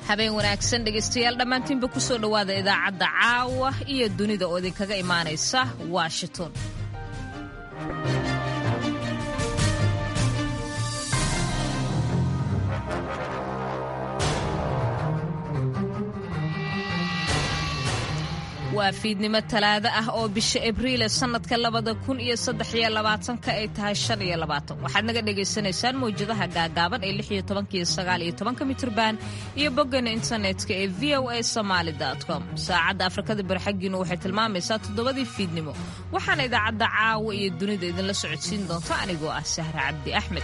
habeen wanaagsan dhegaystayaal dhammaantiinba ku soo dhowaada idaacadda caawa iyo dunida oo idinkaga imaanaysa washington waa fiidnimo talaado ah oo bisha abriil sannadka labada kun iyo saddex iyo labaatanka ay tahay shan iyo labaatan waxaad naga dhagaysanaysaan mawjadaha gaagaaban ee lix iyo tobanka iyo sagaal iyo tobanka mitrban iyo boggana internetka ee v o a somaali com saacadda afrikada bari xaggiinu waxay tilmaamaysaa toddobadii fiidnimo waxaana idaacadda caawa iyo dunida idinla socodsiin doonta anigoo ah sahra cabdi axmed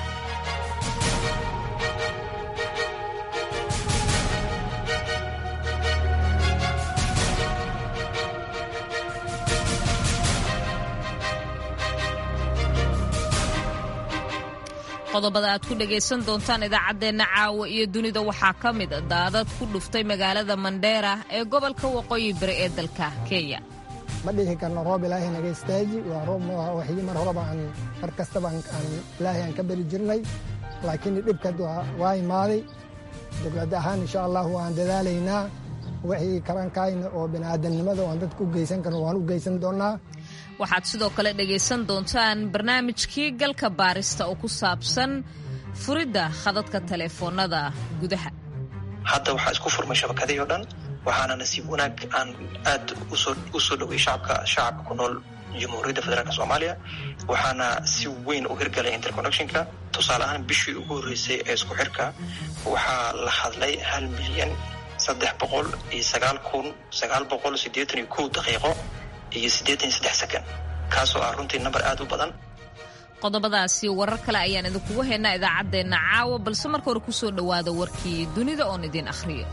qodobada aad ku dhagaysan doontaan idaacaddeenna caawa iyo dunida waxaa ka mid daadad ku dhuftay magaalada mandheera ee gobolka waqooyi bari ee dalka kenya ma dhihi karno roob ilaahay naga istaaji waa roob waxii mar horeba aan mar kastaba aan ilaahay aan ka beri jirnay laakiin dhibkad waa imaaday dowlad ahaan insha allah waan dadaalaynaa wixii karankayna oo bini'aadamnimada oan dadka u geysan karno waan u geysan doonnaa waxaad sidoo kale dhegaysan doontaan barnaamijkii galka baarista oo ku saabsan furidda khadadka taleefoonnada gudaha hadda waxaa isku furmay shabakadii o dhan waxaana nasiib wanaag aan aad u soo dhoway shacabka shacabka ku nool jamhuuriyadda federaalk soomaaliya waxaana si weyn u hirgalay interconnectionka tusaale ahaan bishii ugu horreysay ee isku xirka waxaa la hadlay hal milyan saddex boqol iyo sagaal kun sagaal boqol siddeetan iyo kow daqiiqo iyo siddeetan iyo saddex sakan kaasoo ah runtii namber aad u badan qodobadaasi warar kale ayaan idinkugu haynaa idaacaddeenna caawa balse marka hore ku soo dhowaada warkii dunida oon idiin akhriyo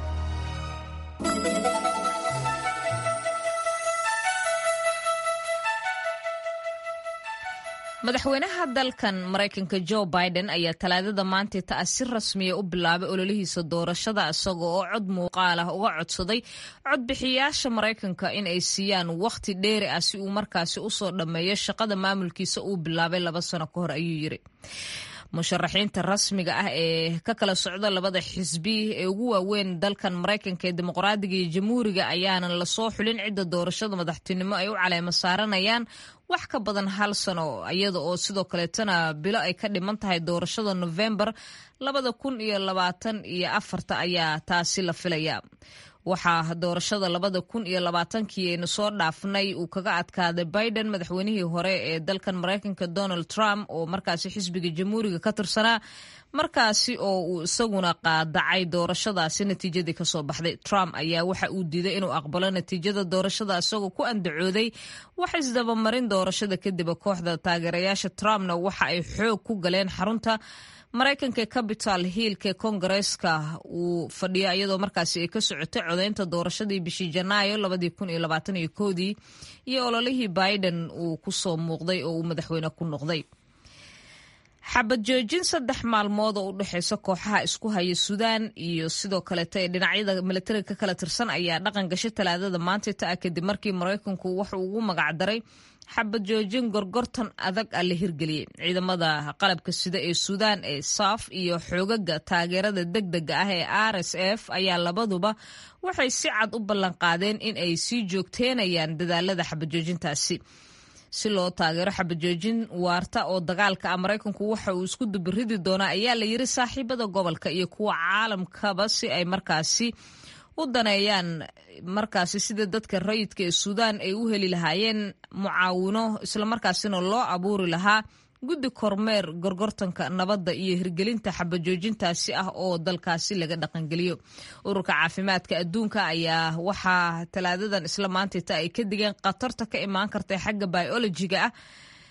madaxweynaha dalkan maraykanka jo biden ayaa talaadada maantay ta si rasmiya u bilaabay ololihiisa doorashada isaga oo cod muuqaal ah uga codsaday codbixiyaasha maraykanka in ay siiyaan wakhti dheeri ah si uu markaasi usoo dhammeeyo shaqada maamulkiisa uu bilaabay laba sano ka hor ayuu yiri musharaxiinta rasmiga ah ee ka kala socda labada xisbi ee ugu waaweyn dalkan maraykanka ee dimuqraadiga iyo jamhuuriga ayaanan lasoo xulin cidda doorashada madaxtinimo ay u caleemo saaranayaan wax ka badan hal sano iyada oo sidoo kaleetana bilo ay ka dhiman tahay doorashada nofembar labada kun iyo labaatan iyo afarta ayaa taasi la filaya waxaa doorashada labada kun iyo labaatankii aynu soo dhaafnay uu kaga adkaaday biden madaxweynihii hore ee dalkan maraykanka donald trump oo markaasi xisbiga jamhuuriga ka tirsanaa markaasi oo uu isaguna qaadacay doorashadaasi natiijadii kasoo baxday trump ayaa waxa uu diiday inuu aqbalo natiijada doorashada isagoo ku andacooday wax isdabamarin doorashada kadib kooxda taageerayaasha trumpna waxa ay xoog ku galeen xarunta maraykanka capital hiilka kongareeska uu fadhiyo iyadoo markaasi ay ka socotay codaynta doorashadii bishii janaayo labadii kun iyo labaatan iyo koodii iyo ololihii biden uu kusoo muuqday oo uu madaxweyne ku noqday xabad joojin saddex maalmood oo u dhexeysa kooxaha isku haya suudaan iyo sidoo kaleeta ee dhinacyada milatariga ka kala tirsan ayaa dhaqan gashay talaadada maanta ta ah kadib markii maraykanku wuxuu ugu magacdaray xabad joojin gorgortan adag ah la hirgeliyey ciidamada qalabka sida ee suudaan ee saaf iyo xoogaga taageerada degdega ah ee r s f ayaa labaduba waxay si cad u ballanqaadeen in ay sii joogteenayaan dadaalada xabad joojintaasi si loo taageero xabajoojin waarta oo dagaalka ah maraykanku waxa uu isku dubiridi doonaa ayaa la yiri saaxiibada gobolka iyo kuwa caalamkaba si ay markaasi u daneeyaan markaasi sida dadka rayidka ee suudaan ay u heli lahaayeen mucaawino islamarkaasina loo abuuri lahaa guddi kormeer gorgortanka nabadda iyo hirgelinta xabajoojintaasi ah oo dalkaasi laga dhaqangeliyo ururka caafimaadka adduunka ayaa waxaa talaadadan isla maantayta ay ka digeen khatarta ka imaan karta xagga biolojiga ah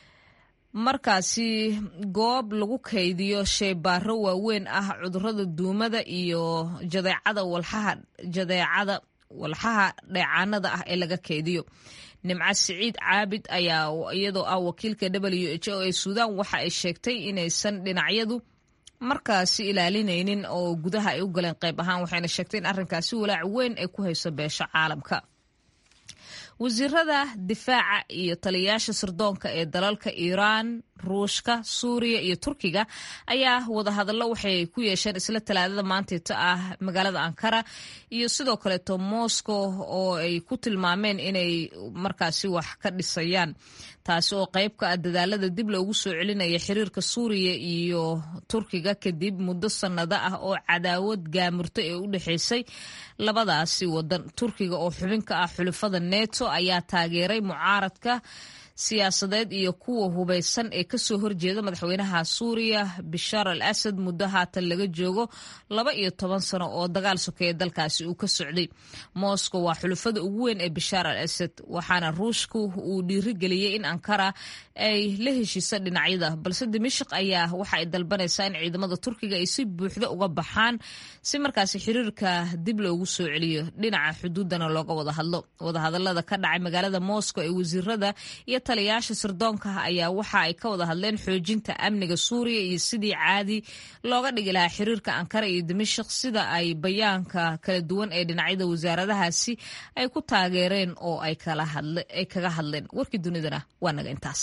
markaasi goob lagu kaydiyo sheybaaro waaweyn ah cudurada duumada iyo jadeecada walxaha jadeecada walxaha dheecaanada ah ee laga kaydiyo nimco siciid caabid ayaa iyadoo ah wakiilka w h o ee suudaan waxa ay sheegtay inaysan dhinacyadu markaasi ilaalinaynin oo gudaha ay u galeen qayb ahaan waxayna sheegtay in arrinkaasi walaac weyn ay ku hayso beesha caalamka wasiirada difaaca iyo taliyayaasha sirdoonka ee dalalka iiraan ruushka suuriya iyo turkiga ayaa wadahadallo waxay ku yeesheen isla talaadada maantayto ah magaalada ankara iyo sidoo kaleeto moscow oo ay ku tilmaameen inay markaasi wax ka dhisayaan taasi oo qayb ka ah dadaalada dib loogu soo celinaya xiriirka suuriya iyo turkiga kadib muddo sannado ah oo cadaawad gaamurto ee u dhexaysay labadaasi wadan turkiga oo xubin ka ah xulafada neto ayaa taageeray mucaaradka siyaasadeed iyo kuwa hubaysan ee kasoo horjeeda madaxweynaha suuriya bishaar al asad muddo haatan laga joogo laba iyo toban sano oo dagaal sokeeye dalkaasi uu ka socday moscow waa xulufada ugu weyn ee bishaar al asad waxaana ruushku uu dhiirigeliyey in ankara ay la heshiisa dhinacyada balse dimashik ayaa waxa ay dalbanaysaa in ciidamada turkiga ay si buuxda uga baxaan si markaasi xiriirka dib loogu soo celiyo dhinaca xuduudana looga wada hadlo wadahadalada ka dhacay magaalada moscow ee wasiirada iyo taliyayaasha sirdoonka ayaa waxa ay ka wada hadleen xoojinta amniga suuriya iyo sidii caadi looga dhigi lahaa xiriirka ankara iyo dimashik sida ay bayaanka kala duwan ee dhinacyada wasaaradahaasi ay ku taageereen oo ay kaga hadleen warkii dunidana waa naga intaas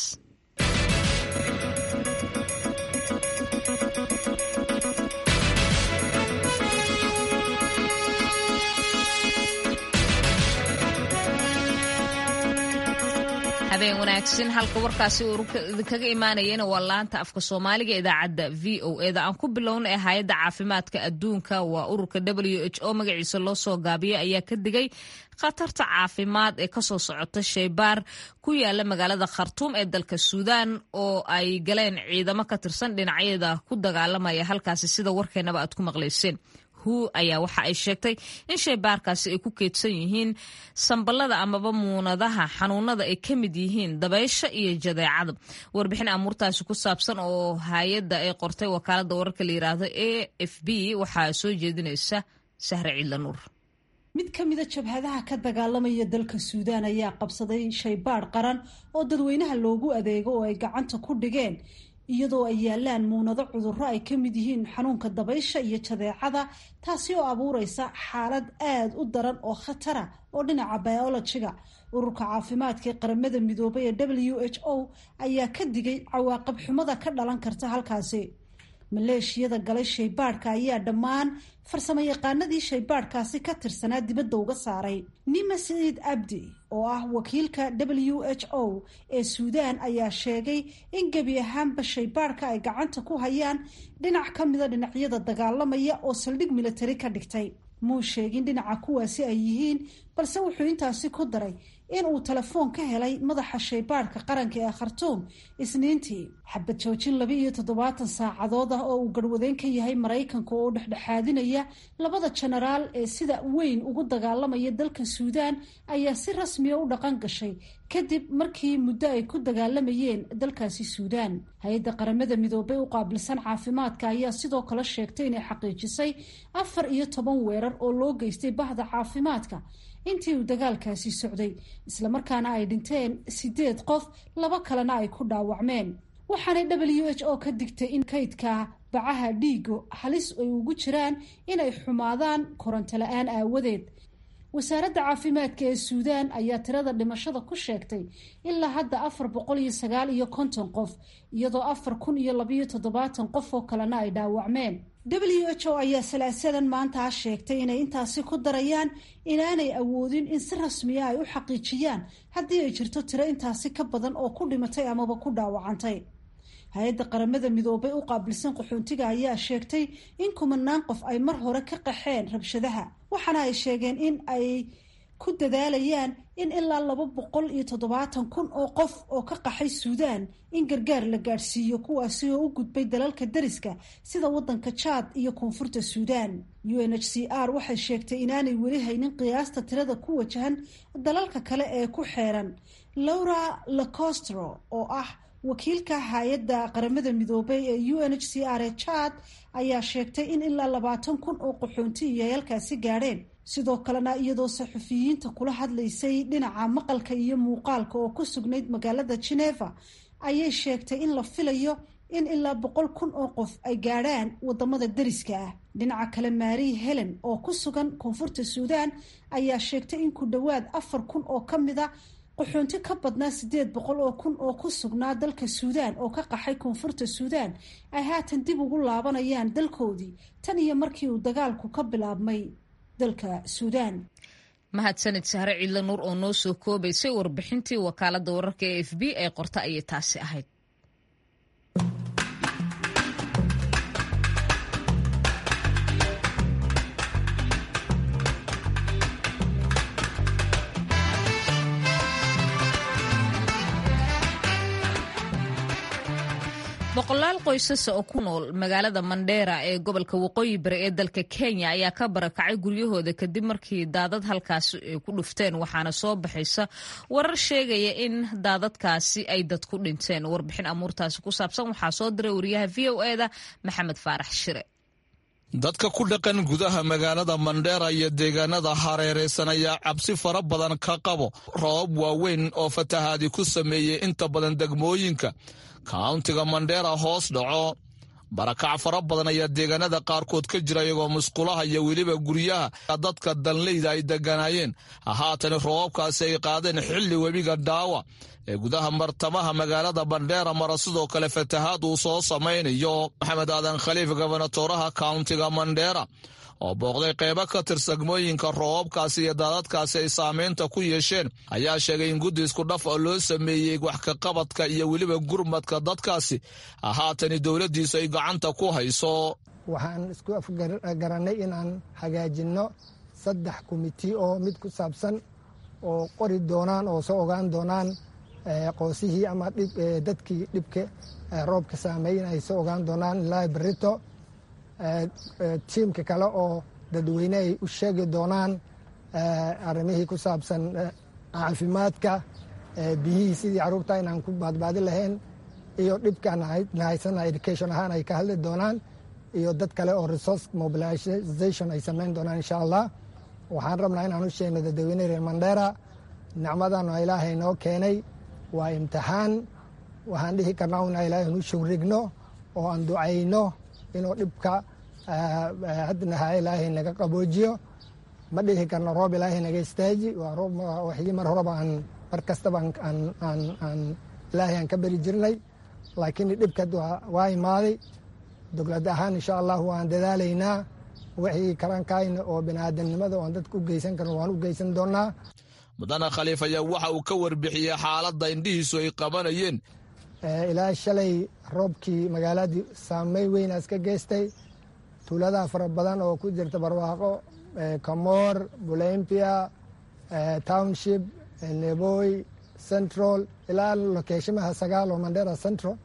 habeen wanaagsan halka warkaasi idinkaga imaanayana waa laanta afka soomaaliga idaacadda v o eda aan ku bilowna ee hay-adda caafimaadka adduunka waa ururka w h o magaciisa loo soo gaabiyay ayaa ka digay khatarta caafimaad ee kasoo socota sheybaar ku yaala magaalada khartuum ee dalka suudaan oo ay galeen ciidamo ka tirsan dhinacyada ku dagaalamaya halkaasi sida warkeenaba aad ku maqlayseen hu ayaa waxa ay sheegtay in sheybaarkaasi ay ku keedsan yihiin samballada amaba muunadaha xanuunada ay ka mid yihiin dabaysha iyo jadeecada warbixin amuurtaasi ku saabsan oo hay-adda ay qortay wakaalada wararka la yiraahdo a f b waxaa soo jeedinaysa sahre ciidla nuur mid ka mida jabhadaha ka dagaalamaya dalka suudaan ayaa qabsaday shaybaadh qaran oo dadweynaha loogu adeego oo ay gacanta ku dhigeen iyadoo ay yaalaan muunado cudurro ay ka mid yihiin xanuunka dabaysha iyo jadeecada taasi oo abuureysa xaalad aada u daran oo khatara oo dhinaca biologiga ururka caafimaadka ee qaramada midoobay ee w h o ayaa ka digay cawaaqib xumada ka dhalan karta halkaasi maleeshiyada galay shaybaadhka ayaa dhammaan farsamo yaqaanadii shaybaadhkaasi ka tirsanaa dibadda uga saaray nima saciid abdi oo ah wakiilka w h o ee suudaan ayaa sheegay in gebi ahaanba shaybaadhka ay gacanta ku hayaan dhinac ka mida dhinacyada dagaalamaya oo saldhig militari ka dhigtay muu sheegin dhinaca kuwaasi ay yihiin balse wuxuu intaasi ku daray in uu telefoon ka helay madaxa shaybaadhka qaranka ee khartuum isniintii xabad joojin laba iyo toddobaatan saacadood ah oo uu garwadeen ka yahay maraykanka oo dhexdhexaadinaya labada jenaraal ee sida weyn ugu dagaalamaya dalka suudaan ayaa si rasmiya u dhaqan gashay kadib markii muddo ay ku dagaalamayeen dalkaasi suudaan hay-adda qaramada midoobay u qaabilsan caafimaadka ayaa sidoo kale sheegtay inay xaqiijisay afar iyo toban weerar oo loo geystay bahda caafimaadka intii uu dagaalkaasi socday islamarkaana ay dhinteen sideed qof laba kalena ay ku dhaawacmeen waxaanay w h o ka digtay in kaydka bacaha dhiigo halis ay ugu jiraan inay xumaadaan koronto la-aan aawadeed wasaaradda caafimaadka ee suudaan ayaa tirada dhimashada ku sheegtay ilaa hadda afar boqol iyo sagaal iyo konton qof iyadoo afar kun iyo labayo toddobaatan qof oo kalena ay dhaawacmeen w h o ayaa salaasadan maanta sheegtay inay intaasi ku darayaan inaanay awoodin in si rasmiya ay u xaqiijiyaan haddii ay jirto tiro intaasi ka badan oo ku dhimatay amaba ku dhaawacantay hay-adda qaramada midoobay u qaabilsan qaxoontiga ayaa sheegtay in kumanaan qof ay mar hore ka qaxeen rabshadaha waxaana ay sheegeen in ay ku dadaalayaan in ilaa laba boqol iyo toddobaatan kun oo qof oo ka qaxay suudaan in gargaar la gaadhsiiyo kuwaasi oo u gudbay dalalka dariska sida waddanka jaad iyo koonfurta suudaan u n h c r waxay sheegtay inaanay weli haynin qiyaasta tirada ku wajahan dalalka kale ee ku xeeran laura lacostro oo ah wakiilka hay-adda qaramada midoobay ee u n h c r ee jaad ayaa sheegtay in ilaa labaatan kun oo qaxoonti iyo halkaasi gaadheen sidoo kalena iyadoo saxufiyiinta kula hadlaysay dhinaca maqalka iyo muuqaalka oo ku sugnayd magaalada geneva ayay sheegtay in la filayo in ilaa boqol kun oo qof ay gaadhaan wadamada dariska ah dhinaca kale maari helen oo ku sugan koonfurta suudaan ayaa sheegtay in ku dhowaad afar kun oo ka mid a qaxoonti ka badnaa siddeed boqol oo kun oo ku sugnaa dalka suudaan oo ka qaxay koonfurta suudaan ay haatan dib ugu laabanayaan dalkoodii tan iyo markii uu dagaalku ka bilaabmay dalka suudaan mahadsanid sahre ciidle nuur oo noo soo koobaysay warbixintii wakaaladda wararka e f b ee qorta ayay taasi ahayd boqolaal qoysasa oo ku nool magaalada mandheera ee gobolka waqooyi bari ee dalka kenya ayaa ka barakacay guryahooda kadib markii daadad halkaasi ay ku dhufteen waxaana soo baxaysa warar sheegaya in daadadkaasi ay dad ku dhinteen warbixin amuurtaasi ku saabsan waxaa soo diray wariyaha v o eda maxamed faarax shire dadka ku dhaqan gudaha magaalada mandheera iyo deegaanada hareeraysan ayaa cabsi fara badan ka qabo roobab waaweyn oo fatahaadi ku sameeyey inta badan degmooyinka kauntiga mandheera hoos dhaco barakac fara badan ayaa deegaanada qaarkood ka jira iyagoo musqulaha iyo weliba guryaha dadka danleyda ay deganaayeen haatani roobabkaasi ay qaadeen xilli webiga dhaawa ee gudaha martamaha magaalada bandheera mara sidoo kale fatahaad uu soo samaynayo maxamed aadan khaliif gobonatoraha kauntiga mandheera oo booqday qeybo ka tirsagmooyinka roobabkaasi iyo daadadkaasi ay saameynta ku yeesheen ayaa sheegay in guddi isku dhaf oo loo sameeyey wax kaqabadka iyo weliba gurmadka dadkaasi haatani dowladdiisu ay gacanta ku hayso waxaan isku afgarannay inaan hagaajinno saddex komiti oo mid ku saabsan oo qori doonaan oo soo ogaan doonaan qoosihii ama dadkii dhibka roobka saameeyen ay soo ogaan doonaan ilaa berito tiimka kale oo dadweyne ay u sheegi doonaan arrimihii ku saabsan caafimaadka biyihii sidii carruurta inaan ku baadbaadi lahayn iyo dhibkaan nahaysana education ahaan ay ka hadli doonaan iyo dad kale oo resource mobilization ay samayn doonaan insha allah waxaan rabnaa inaan u sheegno dadweyne reer mandheera nicmadan oo ilaahay noo keenay waa imtixaan waxaan dhihi karnaa una ilaahay nu shugrigno oo aan ducayno inuu dhibka hadnaha ilaahay naga qaboojiyo ma dhihi karno roob ilaahay naga istaaji waa roob waxii mar horeba aan mar kastaba aan ilaahay aan ka beri jirnay laakiin dhibka waa imaaday dowlad ahaan insha allah waan dadaalaynaa wixii karankayna oo biniaadamnimada oon dadka u geysan karno waan u geysan doonaa mudane khaliif ayaa waxa uu ka warbixiyey xaaladda indhihiisu ay qabanayeen ilaa shalay roobkii magaaladii saamey weynaas ka geystay tuuladaha fara badan oo ku jirta barwaaqo kamoor bulempia township neboy central ilaa lokeeshimaha sagaal oo mandera central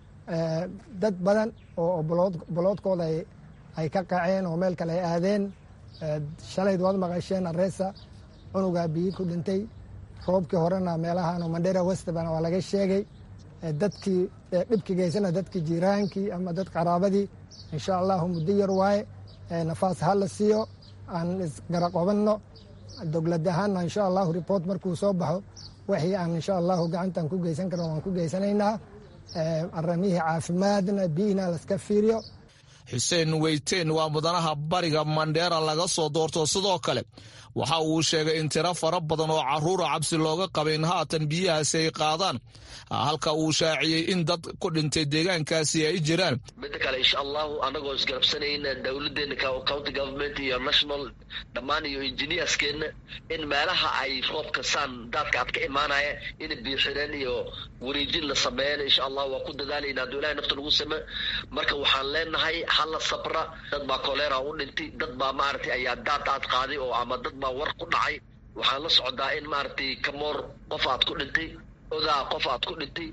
dad badan oo boloodkooda ay ka qaceen oo meel kale ay aadeen shalayd waad maqasheen areesa cunugaa biyi ku dhintay roobkii horena meelahan oo mandera westbana waa laga sheegay dadkii dhibki geysana dadkii jiiraankii ama dad qaraabadii insha allahu muddo yar waaye nafaas ha la siiyo aan isgaraqobanno dowlad ahaanna insha allahu report markuu soo baxo wixii aan insha allahu gacantaan ku geysan karno waan ku geysanaynaa aramihii caafimaadna biyihina laska fiiriyo xuseen weyteen waa mudanaha bariga mandheera laga soo doorto sidoo kale waxa uu sheegay in tiro fara badan oo carruura cabsi looga qabay in haatan biyahaasi ay qaadaan halka uu shaaciyey in dad ku dhintay deegaankaasi ay jiraan midda kale insha allahu anagoo isgarabsanayna dowladeena county government iyo national dhammaan iyo engineerskeenna in meelaha ay roobka saan daadka ad ka imaanaya in biixireen iyo wareejin la sameeyeen insha allah waa ku dadaalayna hadduu ilahay nafta lagu same marka waxaan leenahay hala sabra dad baa kolera u dhintay dad baa maaragtay ayaa daad aad qaaday oo ama dad baa war ku dhacay waxaan la socdaa in maaragtay kamoor qof aad ku dhintay odaa qof aad ku dhintay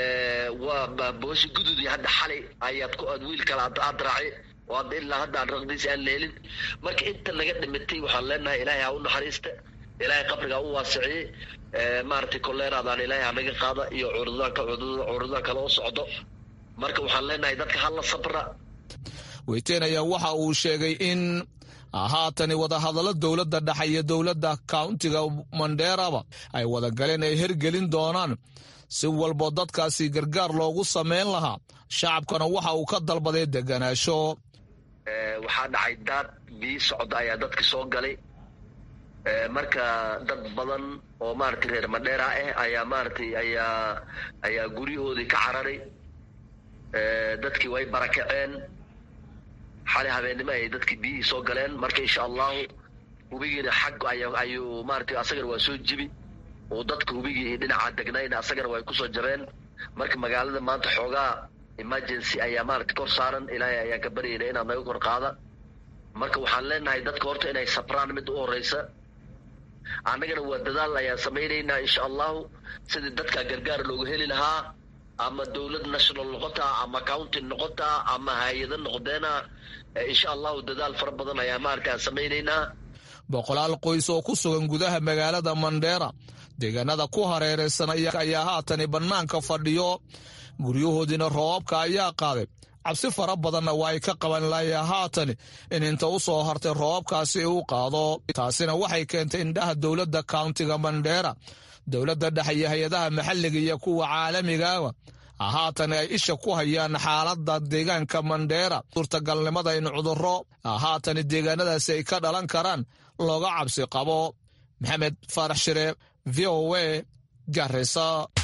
waa booshi gududi hadda xalay ayaad ku aad wiil kale aad raacay oo hadda ilaa hadda aan raqdiis aan leelin marka inta naga dhimitay waxaan leenahay ilaahay ha u naxariista ilaahay qabriga u waasiciyey maaragtay koleeraadaan ilaahay ha naga qaada iyo cudurdaanka cudurdaan kale u socdo marka waxaan leenahay dadka hala sabra weyteen ayaa waxa uu sheegay in haatani wadahadallo dowladda dhexe iyo dowladda kauntiga mandheeraba ay wadagaleen ay hergelin doonaan si walbo dadkaasi gargaar loogu samayn lahaa shacabkana waxa uu ka dalbaday deganaasho waxaa dhacay daad biyi socda ayaa dadka soo galay marka dad badan oo maaragtay reer madheera ah ayaa maaragtay ayaa ayaa guryahoodii ka cararay dadkii way barakaceen xali habeennimo ay dadkii biyihii soo galeen marka insha allahu hubigiina xag ayuu maaragtay asagana waa soo jibi oo dadka hubigii dhinaca degnayna asagana way kusoo jabeen marka magaalada maanta xoogaa emergency ayaa maaragtay kor saaran ilaahay ayaan ka baryayna inaad naga kor qaada marka waxaan leenahay dadka horta inay sabraan mid u horeysa annagana waa dadaal ayaan samaynaynaa insha allahu sidii dadka gargaar looga heli lahaa ama dowlad national noqotaa ama county noqotaa ama hay-ado noqdeena insha allahu dadaal fara badan ayaa maaragtay aan samaynaynaa boqolaal qoys oo ku sugan gudaha magaalada mandheera deegaanada ku hareeraysan ayaa haatani bannaanka fadhiyo guryahoodiina roobabka ayaa qaaday cabsi fara badanna waa ay ka qaban laaya haatani in inta u soo hartay roobabkaasi uu qaado taasina waxay keentay indhaha dowladda kauntiga mandheera dowladda dhexe iyo hay-adaha maxalliga iyo kuwa caalamigaaba haatan ay isha ku hayaan xaaladda deegaanka mandheera suurtagalnimada in cudurro haatani deegaanadaasi ay ka dhalan karaan looga cabsi qabo maxamed faarax shire v o a garisa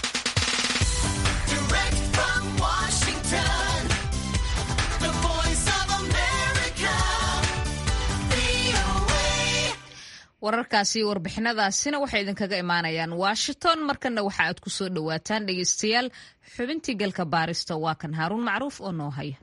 wararkaasi iyo warbixinadaasina waxay idinkaga imaanayaan washington markanna waxa aad ku soo dhowaataan dhegeystayaal xubintii galka baarista waa kan haaruun macruuf oo noo haya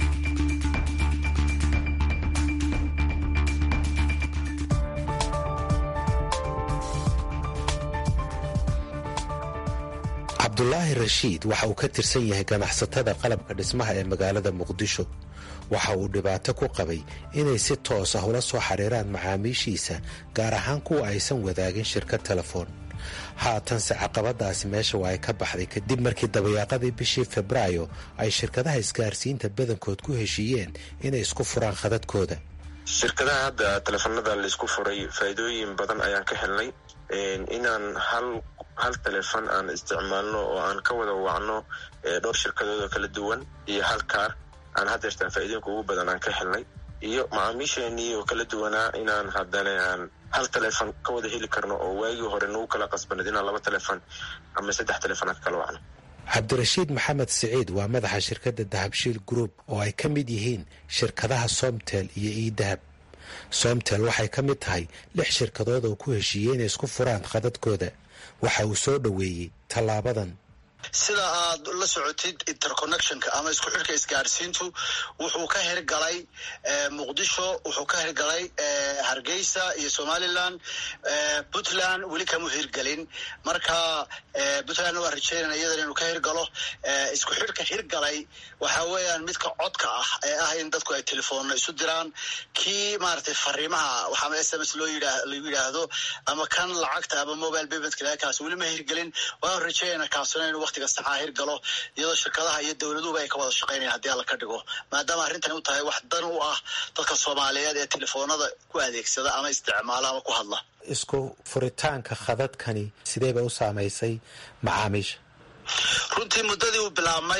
cabdulaahi rashiid waxa uu ka tirsan yahay ganacsatada qalabka dhismaha ee magaalada muqdisho waxa uu dhibaato ku qabay inay si toos ah ula soo xidhiiraan macaamiishiisa gaar ahaan kuwa aysan wadaagin shirkad telefoon haatanse caqabadaasi meesha waa ay ka baxday kadib markii dabayaaqadii bishii febraayo ay shirkadaha isgaarsiinta badankood ku heshiiyeen inay isku furaan khadadkooda shirkadaha hadda teleefanada laisku furay faa'iidooyin badan ayaan ka helnay inaan hal hal telefon aan isticmaalno oo aan ka wada wacno dhowr shirkadood oo kala duwan iyo hal kaar aan hadeertaan faa'iidooyinka ugu badan aan ka helnay iyo macaamiisheenii oo kala duwanaa inaan haddana aan hal telefon ka wada heli karno oo waagii hore nagu kala qasbanad inaan laba telefon ama saddex telefon aan ka kala wacno cabdirashiid maxamed siciid waa madaxa shirkadda dahabshiil group oo ay ka mid yihiin shirkadaha somtel iyo iidahab somtel waxay ka mid tahay lix shirkadood oo ku heshiiyey inay isku furaan khadadkooda waxa uu soo dhoweeyey tallaabadan sida aad la socotid interconnectionka ama isku xidhka isgaarsiintu wuxuu ka hirgalay muqdisho wuxuu ka hirgalay hargeysa iyo somaliland puntland weli kama hirgelin marka puntlandna waa rajeynana iyadan inuu ka hirgalo isku xidhka hirgalay waxa weeyaan midka codka ah ee ah in dadku ay telefoonna isu diraan kii maaragtay fariimaha waxaama s m s loo yidhaa lagu yidhaahdo ama kan lacagta ama mobile paymentka kaas weli ma hirgelin waan rajeynana kaasuna inuu waqtiga saxaa hirgalo iyadoo shirkadaha iyo dowladuhuba ay ka wada shaqeynayaan haddii alla ka dhigo maadaama arrintani u tahay wax dan u ah dadka soomaaliyeed ee telefoonada ku adeegsada ama isticmaala ama ku hadla isku furitaanka khadadkani sidee bay u saamaysay macaamiisha runtii muddadii uu bilaabmay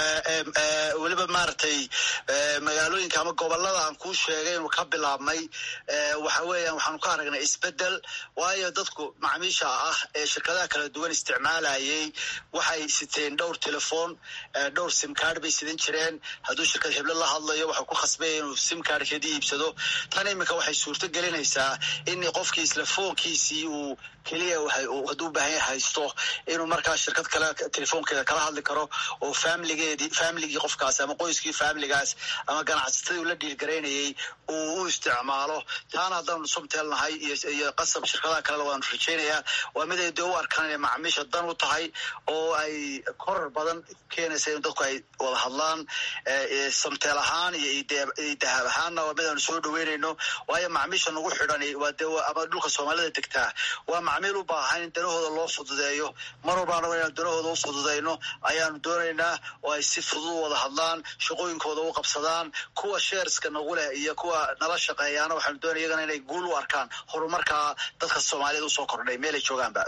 weliba maaragtay magaalooyinka ama gobolada aan kuu sheegay inuu ka bilaabmay waxa weeyaan waxaanu ka aragnay isbedel waayo dadku macaamiisha ah ee shirkadaha kala duwan isticmaalayay waxay siteen dhowr telefoon dhowr simcard bay sidan jireen hadduu shirkad heblo la hadlayo waxau ku khasbaya inuu simcardkeedii iibsado tan iminka waxay suurto gelinaysaa in qofkii isla foonkiisii uu keliya hadduu u baahan yahay haysto inuu markaa shirkad kale telefoonkeeda kala hadli karo oo faamiligeedii faamiligii qofkaas ama qoyskii faamiligaas ama ganacsatadii ula dhiilgaraynayay uu u isticmaalo taana haddaanu somtelnahay iyo qasab shirkadaha kalena waanu rajeynayaa waa mid ay dee u arkaan inay macaamiisha dan u tahay oo ay korar badan keenaysa in dadku ay wada hadlaan somtel ahaan iyo dahab ahaanna waa mid aanu soo dhaweynayno waayo macaamiisha nagu xidhan waa dee ama dhulka soomaalida degtaa waa macmiil u baahan in danahooda loo fududeeyo mar walbaana inaan danahooda u fududayno ayaanu doonaynaa oo ay si fudud u wada hadlaan shaqooyinkooda u qabsadaan kuwa sheerska nagu leh iyo kuwa nala shaqeeyaana waxaanu doonaya iyagana inay guul u arkaan horumarkaa dadka soomaaliyed usoo kordhay meelay joogaanba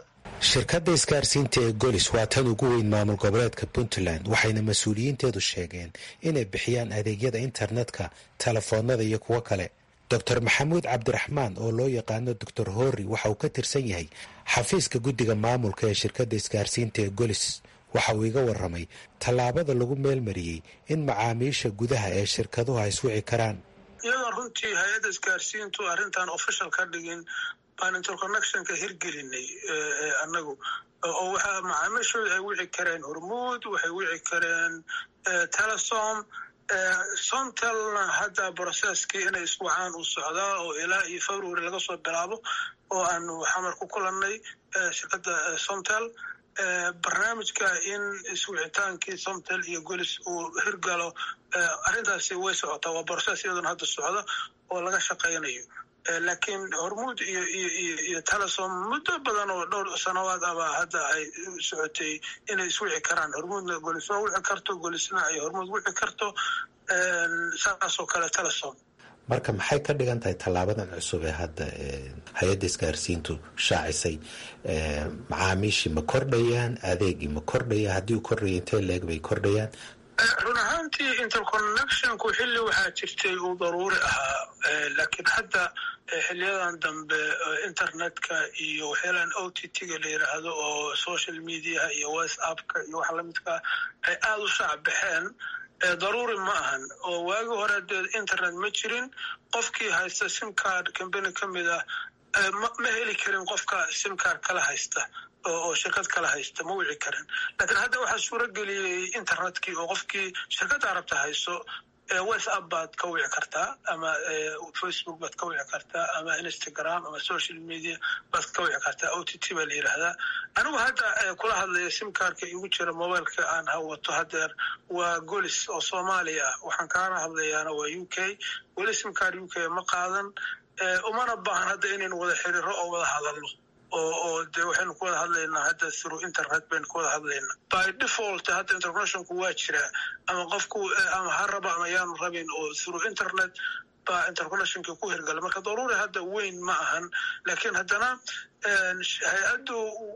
shirkadda isgaarsiinta ee golis waa tan ugu weyn maamul goboleedka puntland waxayna mas-uuliyiinteedu sheegeen inay bixiyaan adeegyada internetka telefoonada iyo kuwo kale doctor maxamuud cabdiraxmaan oo loo yaqaano doctor horri waxa uu ka tirsan yahay xafiiska guddiga maamulka ee shirkadda isgaarsiinta ee golis waxa uu iga waramay tallaabada lagu meelmariyey in macaamiisha gudaha ee shirkaduhu ay iswici karaan iyadoon runtii hay-adda isgaarsiintu arrintan official ka dhigin baan interconnectionka hirgelinay annagu oo waxaa macaamiishooda ay wici kareen hormuud waxay wici kareen telesom somtelna hadda brocesskii inay iswacaan uu socdaa oo ilaa iyo february laga soo bilaabo oo aanu xamar ku kulannay shirkadda somtel barnaamijka in iswicitaankii somtel iyo golis uu hirgalo arrintaasi way socotaa waa brocess iyadoona hadda socda oo laga shaqaynayo laakiin hormuud iyo iyo iyo iyo telesom muddo badan oo dhowr sanawaad abaa hadda ay socotay inay iswici karaan hormuudna golis waa wici karto golisna ay hormuud wici karto saasoo kale telesom marka maxay ka dhigan tahay tallaabadan cusub ee hadda hay-adda isgaarsiintu shaacisay macaamiishii ma kordhayaan adeegii ma kordhaya haddii uu kordhaya intee leeg bay kordhayaan run ahaantii interconnectionku xilli waxaa jirtay uu daruuri ahaa laakiin hadda xiliyadan dambe internetka iyo waxyaalaan o t t-ga la yiraahdo oo social mediaha iyo whatsappka iyo wax lamidkaa ay aada u shaac baxeen daruuri ma ahan oo waagi hore dee internet ma jirin qofkii haysta simcard combany ka mid ah ma heli karin qofka simcard kala haysta oo shirkad kala haysta ma wici karin laakiin hadda waxaa suuro geliyey internetkii oo qofkii shirkadda arabta hayso whatsapp baad ka wici kartaa ama facebook baad ka wici kartaa ama instagram ama social media baad ka wici kartaa o t t baa la yidhaahdaa anigu hadda kula hadlaya simkarka igu jira mobileka aan hawato hadeer waa golis oo soomaaliya ah waxaan kaana hadlayaana waa u k weli simkar u k ma qaadan umana baahan hadda inaynu wada xiriiro oo wada hadalno oo oo dee waxaynu ku wada hadlaynaa hadda through internet baynu ku wada hadlaynaa by default hadda interconnectionku waa jiraa ama qofku ama ha raba ama yaanu rabin oo through internet baa interconnectionka ku hirgala marka daruuri hadda weyn ma ahan laakiin haddana hay-addu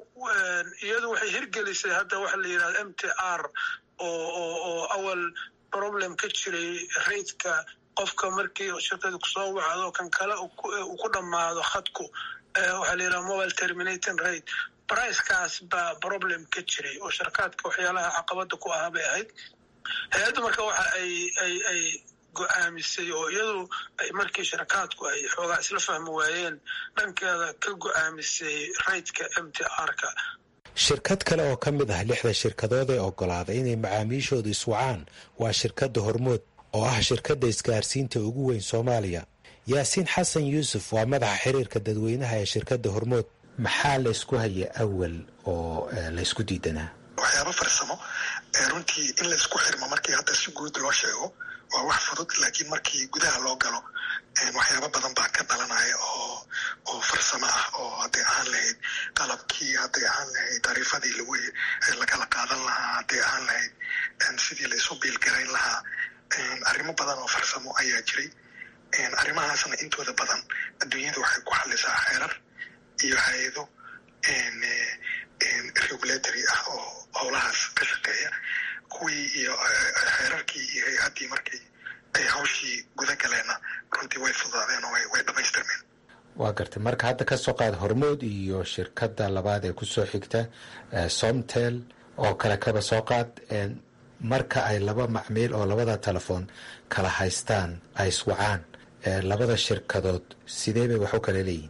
iyadu waxay hirgelisay hadda waxa la yidhahda m t r oo oo oo awal problem ka jiray raidka qofka markii shirkada kusoo wacdo kan kale uu ku dhammaado khadku waxaa la yidhaha mobile terminating rate bricekaas baa problem ka jiray oo sharkaadka waxyaalaha caqabada ku ahaa bay ahayd hay-adda marka waxa ay ay ay go-aamisay oo iyadu ay markii sharkaadku ay xoogaa isla fahmi waayeen dhankeeda ka go-aamisay raydka m t r-ka shirkad kale oo ka mid ah lixda shirkadood ee ogolaaday inay macaamiishoodu iswacaan waa shirkadda hormood oo ah shirkadda isgaarsiinta ugu weyn soomaaliya yaasiin xasan yuusuf waa madaxa xiriirka dadweynaha ee shirkadda hormood maxaa laysku haya awal oo laysku diidanaa waxyaaba farsamo runtii in laysku xirmo markii hadda si guud loo sheego waa wax fudud laakiin markii gudaha loo galo waxyaaba badan baa ka dhalanaya oo oo farsamo ah oo hadday ahaan lahayd qalabkii hadday ahaan lahayd tariifadii lagu lagala qaadan lahaa hadday ahaan lahayd sidii laysu biilgarayn lahaa arrimo badan oo farsamo ayaa jiray arrimahaasna intooda badan adduunyada waxay ku xalisaa xeerar iyo hay-ado regulatory ah oo howlahaas ka shaqeeya kuwii iyo xeerarkii iyo hay-addii markii ay hawshii guda galeenna runtii way fudaadeen oo way dhamaystirmeen waa gartay marka hadda ka soo qaad hormood iyo shirkadda labaad ee kusoo xigta somtel oo kale kaba soo qaad marka ay laba macmiil oo labada telefoon kala haystaan ay iswacaan labada shirkadood sidee bay wax u kala leeyihin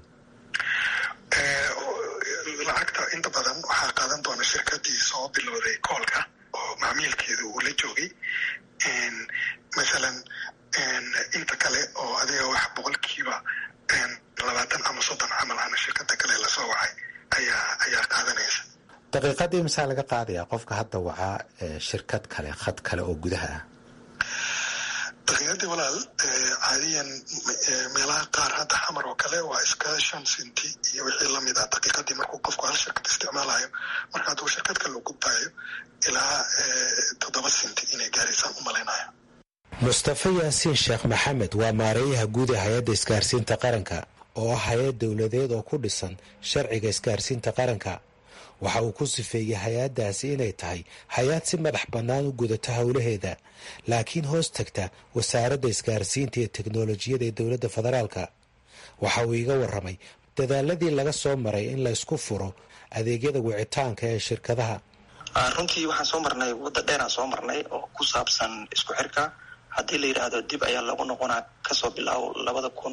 lacagta inta badan waxaa qaadan doona shirkadii soo bilowday koolka oo macmiilkeedu uu la joogay masalan inta kale oo adiga wax boqolkiiba labaatan ama soddon camal ana shirkada kale lasoo wacay ayaa ayaa qaadanaysa daqiiqadii masaa laga qaadayaa qofka hadda wacaa shirkad kale khad kale oo gudaha ah daqiiqadii walaal caadiyan meelaha qaar hadda xamar oo kale waa iska shan sinti iyo wixii lamid ah daqiiqadii markuu qofku hal shirkad isticmaalayo marka hadduu shirkad kale u gudbaayo ilaa toddoba sinti inay gaaraysaan u malaynayo mustafa yaasiin sheekh maxamed waa maareeyaha guud ee hay-adda isgaarsiinta qaranka oo ah hay-ad dowladeed oo ku dhisan sharciga isgaarsiinta qaranka waxa uu ku sifeeyey hay-addaasi inay tahay hay-ad si madax bannaan u gudata howlaheeda laakiin hoos tagta wasaaradda isgaarsiinta iyo teknolojiyada ee dowladda federaalka waxa uu iga warramay dadaaladii laga soo maray in la ysku furo adeegyada wicitaanka ee shirkadaha runtii waxaan soo marnay wadda dheeraan soo marnay oo ku saabsan isku xirka haddii la yidhaahdo dib ayaa lagu noqonaa kasoo bilaabo labada kun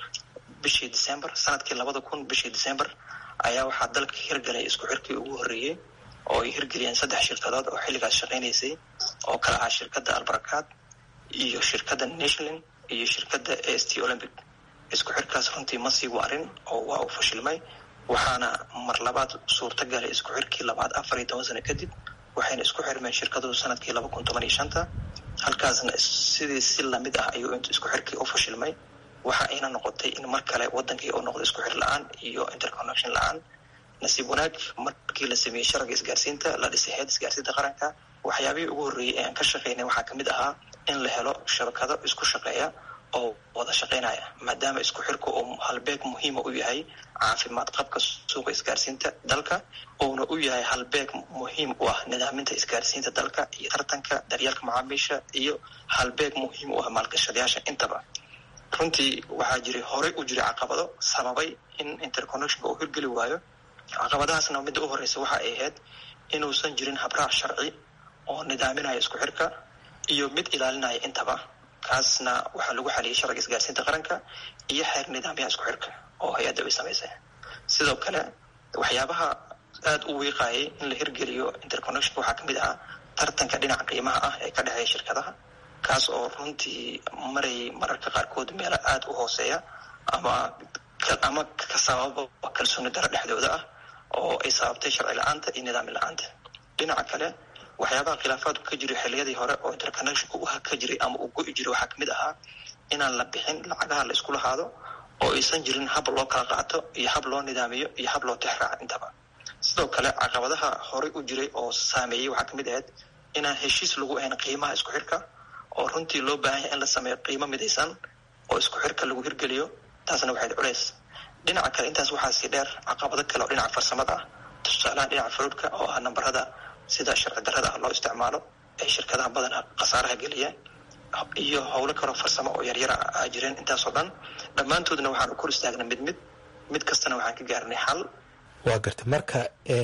bishii december sanadkii labada kun bishii december ayaa waxaa dalka hirgalay isku xirkii ugu horreeyey oo ay hirgeliyeen saddex shirkadood oo xilligaas shaqaynaysay oo kala ah shirkadda albarakaad iyo shirkadda nationalin iyo shirkadda a s t olympic isku xirkaas runtii ma sii waarin oo waa uu fashilmay waxaana mar labaad suurta galay isku xirkii labaad afar iyo toban sano kadib waxayna isku xirmeen shirkaduhu sanadkii laba kun toban iyo shanta halkaasna sidii si lamid ah ayuu isku xirkii u fashilmay waxa ayna noqotay in mar kale wadankii uu noqdo isku xir la-aan iyo interconnection la-aan nasiib wanaag markii la sameeyey sharciga isgaarsiinta la dhisay heed isgaarsiinta qaranka waxyaabihii ugu horreeyey ee aan ka shaqaynay waxaa kamid ahaa in la helo shabakado isku shaqeeya oo wada shaqaynaya maadaama isku xirku uu halbeeg muhiima u yahay caafimaad qabka suuqa isgaarsiinta dalka uuna u yahay halbeeg muhiim u ah nidaaminta isgaarsiinta dalka iyo tartanka daryeelka macaamiisha iyo halbeeg muhiim u ah maalgashadayaasha intaba runtii waxaa jiray horey u jiray caqabado sababay in interconnectionka uu hirgeli waayo caqabadahaasna midda u horeysa waxa ay ahayd inuusan jirin habraac sharci oo nidaaminaya isku xirka iyo mid ilaalinaya intaba kaasna waxaa lagu xaliyay sharciga isgaarsiinta qaranka iyo xeer nidaamyaha isku xirka oo hay-adda ay samaysay sidoo kale waxyaabaha aada u wiiqayay in la hirgeliyo interconnectionka waxaa kamid ahaa tartanka dhinaca qiimaha ah ee ka dhexeeya shirkadaha kaas oo runtii marayay mararka qaarkood meelo aada u hooseeya ama ama ka sababa kalsooni daro dhexdooda ah oo ay sababtay sharci la-aanta iyo nidaami la-aanta dhinaca kale waxyaabaha khilaafaadku ka jiray xiliyadii hore oo interconnectionka u ka jiray ama uu go-i jiray waxaa kamid ahaa inaan la bixin lacagaha la iskula haado oo aysan jirin hab loo kala qaato iyo hab loo nidaamiyo iyo hab loo tixraaco intaba sidoo kale caqabadaha horey u jiray oo saameeyey waxaa kamid ahayd inaan heshiis lagu ahayn qiimaha isku xirka oo runtii loo baahan yahay in la sameeyo qiimo midaysan oo isku xirka lagu hirgeliyo taasna waxayd culeys dhinaca kale intaas waxaa sii dheer caqabado kale oo dhinaca farsamada ah tusaalaha dhinaca faruudhka oo ah nambarada sida sharci darrada ah loo isticmaalo ay shirkadaha badana khasaaraha geliyeen iyo howlo kaloo farsamo oo yaryara a jireen intaasoo dhan dhammaantoodna waxaan u kor istaagnay mid mid mid kastana waxaan ka gaarnay xal waa garta marka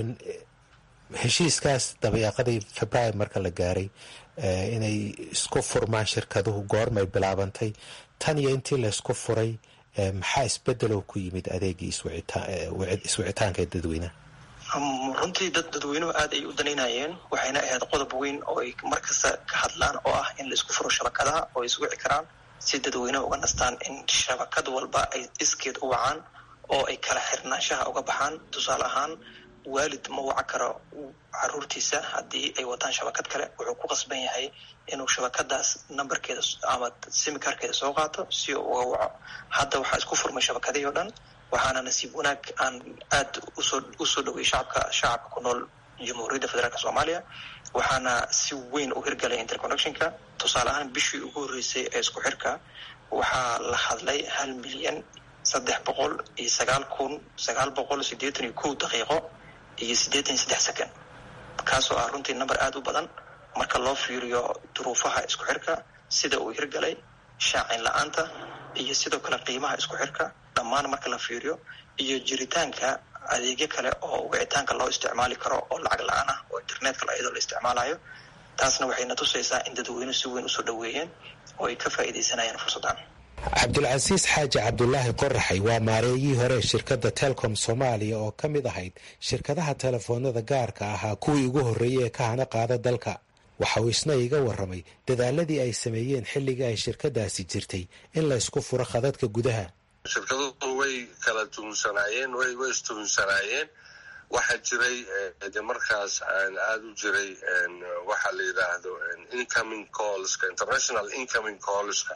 heshiiskaas dabayaaqadii februaar marka la gaaray inay isku furmaan shirkaduhu goormay bilaabantay tan iyo intii laysku furay maxaa isbedelow ku yimid adeegii iswicitaanka ee dadweynaha runtii dad dadweynuhu aad ay u danaynayeen waxayna ahayd qodob weyn oo ay markasta ka hadlaan oo ah in la isku furo shabakadaha oo ay iswici karaan si dadweynuhu uga nastaan in shabakad walba ay iskeed u wacaan oo ay kala xirnaanshaha uga baxaan tusaale ahaan waalid ma waca karo caruurtiisa haddii ay wataan shabakad kale wuxuu ku qasban yahay inuu shabakadaas nambarkeeda ama simikarkeeda soo qaato si uu uga waco hadda waxaa isku furmay shabakadihii o dhan waxaana nasiib wanaag aan aada usoo usoo dhoweyay shacabka shacabka ku nool jamhuuriyadda federaalk soomaaliya waxaana si weyn u hirgalay interconnectionka tusaale ahaan bishii ugu horreysay ee isku xirka waxaa la hadlay hal milyan saddex boqol iyo sagaal kun sagaal boqol siddeetan iyo kow daqiiqo iyo siddeetan iyo saddex second kaasoo ah runtii number aada u badan marka loo fiiriyo duruufaha isku xirka sida uu hirgalay shaacin la-aanta iyo sidoo kale qiimaha isku xirka dhammaan marka la fiiriyo iyo jiritaanka adeegyo kale oo wicitaanka loo isticmaali karo oo lacag la-aan ah oo internetka iyadoo la isticmaalayo taasna waxayna tusaysaa in dadweynuhu si weyn usoo dhoweeyeen oo ay ka faa'iidaysanayaan fursaddan cabdulcasiis xaaji cabdulaahi qoraxay waa maareeyihii hore ee shirkadda telcom soomaaliya oo ka mid ahayd shirkadaha telefoonada gaarka ahaa kuwii ugu horreeyey ee ka hana qaada dalka waxa uu isna iga warramay dadaaladii ay sameeyeen xilligii ay shirkadaasi jirtay in la ysku furo khadadka gudaha shirkaduhu way kala tuhunsanaayeen way way istuhunsanaayeen waxaa jiray de markaas aada u jiray waxaa la yidhaahdo incoming callska international incoming callska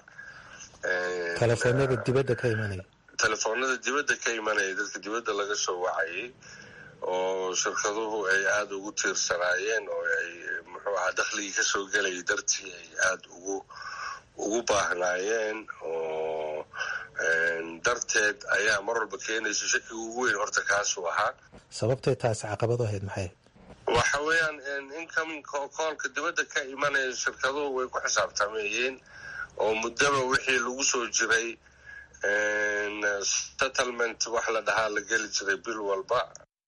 telefoonada dibadda ka imanaya telefoonada dibadda ka imanaya dadka dibadda laga soo wacayay oo shirkaduhu ay aada ugu tiirsanaayeen oo ay muxuu ahaa dakhligii kasoo gelayay dartii ay aada ugu ugu baahnaayeen oo darteed ayaa mar walba keenaysa shakiga ugu weyn horta kaasuu ahaa sababtay taasi caqabad ahayd maxay waxa weeyaan incoming koolka dibadda ka imanaya shirkaduhu way ku xisaabtamayeen oo muddaba wixii lagu soo jiray settlement wax la dhahaa la geli jiray bil walba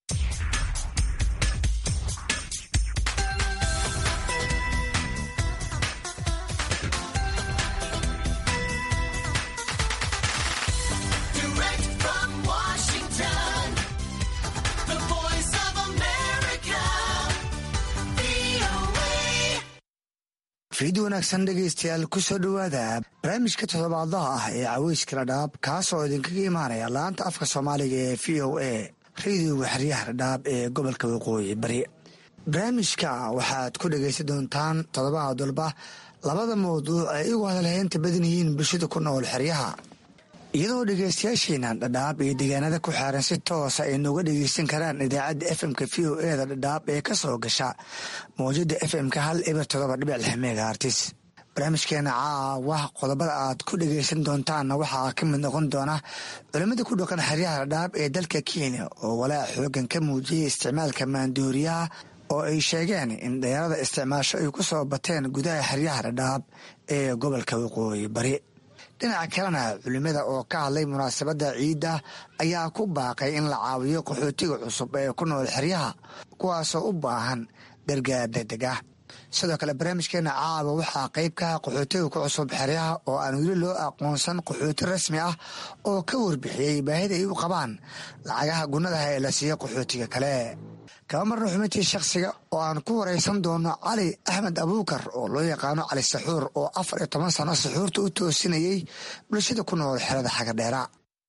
fiid wanaagsan dhegaystayaal kusoo dhowaada barnaamijka toddobaadlaha ah ee caweyska ladhaab kaasoo idinkaga imaanaya laanta afka soomaaliga ee v o a radiyoga xeryaha ladhaab ee gobolka waqooyi bari barnaamijka waxaad ku dhegaysan doontaan toddobaad walba labada mawduuc ay igu hadalheynta badan yihiin bulshada ku nool xeryaha iyadoo dhegaystayaasheena dhadhaab iyo deegaanada ku xaaran si toosa ay nooga dhegaysan karaan idaacadda fmka v o eda dhadhaab ee ka soo gasha mawjada fmka hal eber todoba dhibic lix megaartis barnaamijkeena caawa qodobada aad ku dhegaysan doontaanna waxaa ka mid noqon doona culimmada ku dhaqan xeryaha dhadhaab ee dalka kenya oo walaac xoogan ka muujiyay isticmaalka maandooriyaha oo ay sheegeen in dheerada isticmaasho ay ku soo bateen gudaha xeryaha dhadhaab ee gobolka waqooyi bari dhinaca kalena culimada oo ka hadlay munaasabadda ciidda ayaa ku baaqay in la caawiyo qaxootiga cusub ee ku nool xeryaha kuwaasoo u baahan gargaar degdeg ah sidoo kale barnaamijkeena caawa waxaa qayb ka ah qaxootiga ku cusub xeryaha oo aan weli loo aqoonsan qaxooti rasmi ah oo ka warbixiyey baahida ay u qabaan lacagaha gunnadaha ee la siiyo qaxootiga kale kaba marna xubintii shakhsiga oo aan ku waraysan doono cali axmed abuukar oo loo yaqaano cali saxuur oo afar iyo toban sano saxuurta u toosinayey bulshada ku nool xerada xagadheera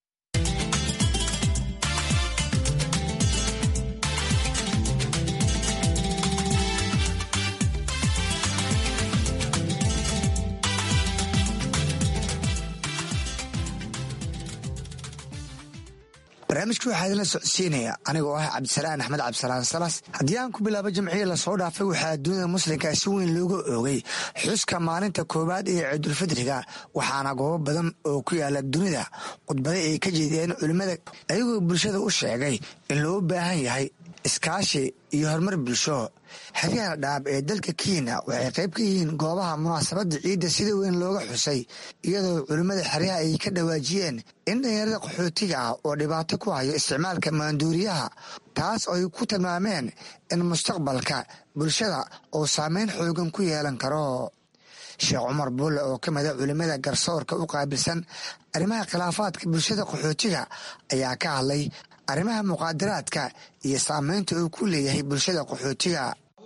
barnaamijka waxaa idinla socodsiinaya anigoo ah cabdisalaan axmed cabdisalaan salas haddii aan ku bilaabo jamciya lasoo dhaafay waxaa dunida muslimka si weyn looga oogay xuska maalinta koowaad ee ciidulfidriga waxaana goobo badan oo ku yaala dunida khudbada ay ka jeediyeen culimmada ayagoo bulshada u sheegay in loo baahan yahay iskaashi iyo horumar bulsho xeryaha dhaab ee dalka kenya waxay qayb ka yihiin goobaha munaasabadda ciidda sida weyn looga xusay iyadoo culimmada xeryaha ay ka dhawaajiyeen in dhalinyarada qaxootiga ah oo dhibaato ku hayo isticmaalka maanduuriyaha taas oo ay ku tilmaameen in mustaqbalka bulshada uu saameyn xoogan ku yeelan karo sheekh cumar buulle oo ka mida culimmada garsoorka u qaabilsan arrimaha khilaafaadka bulshada qaxootiga ayaa ka hadlay arrimaha muqaadaraadka iyo saameynta uu ku leeyahay bulshada qaxootiga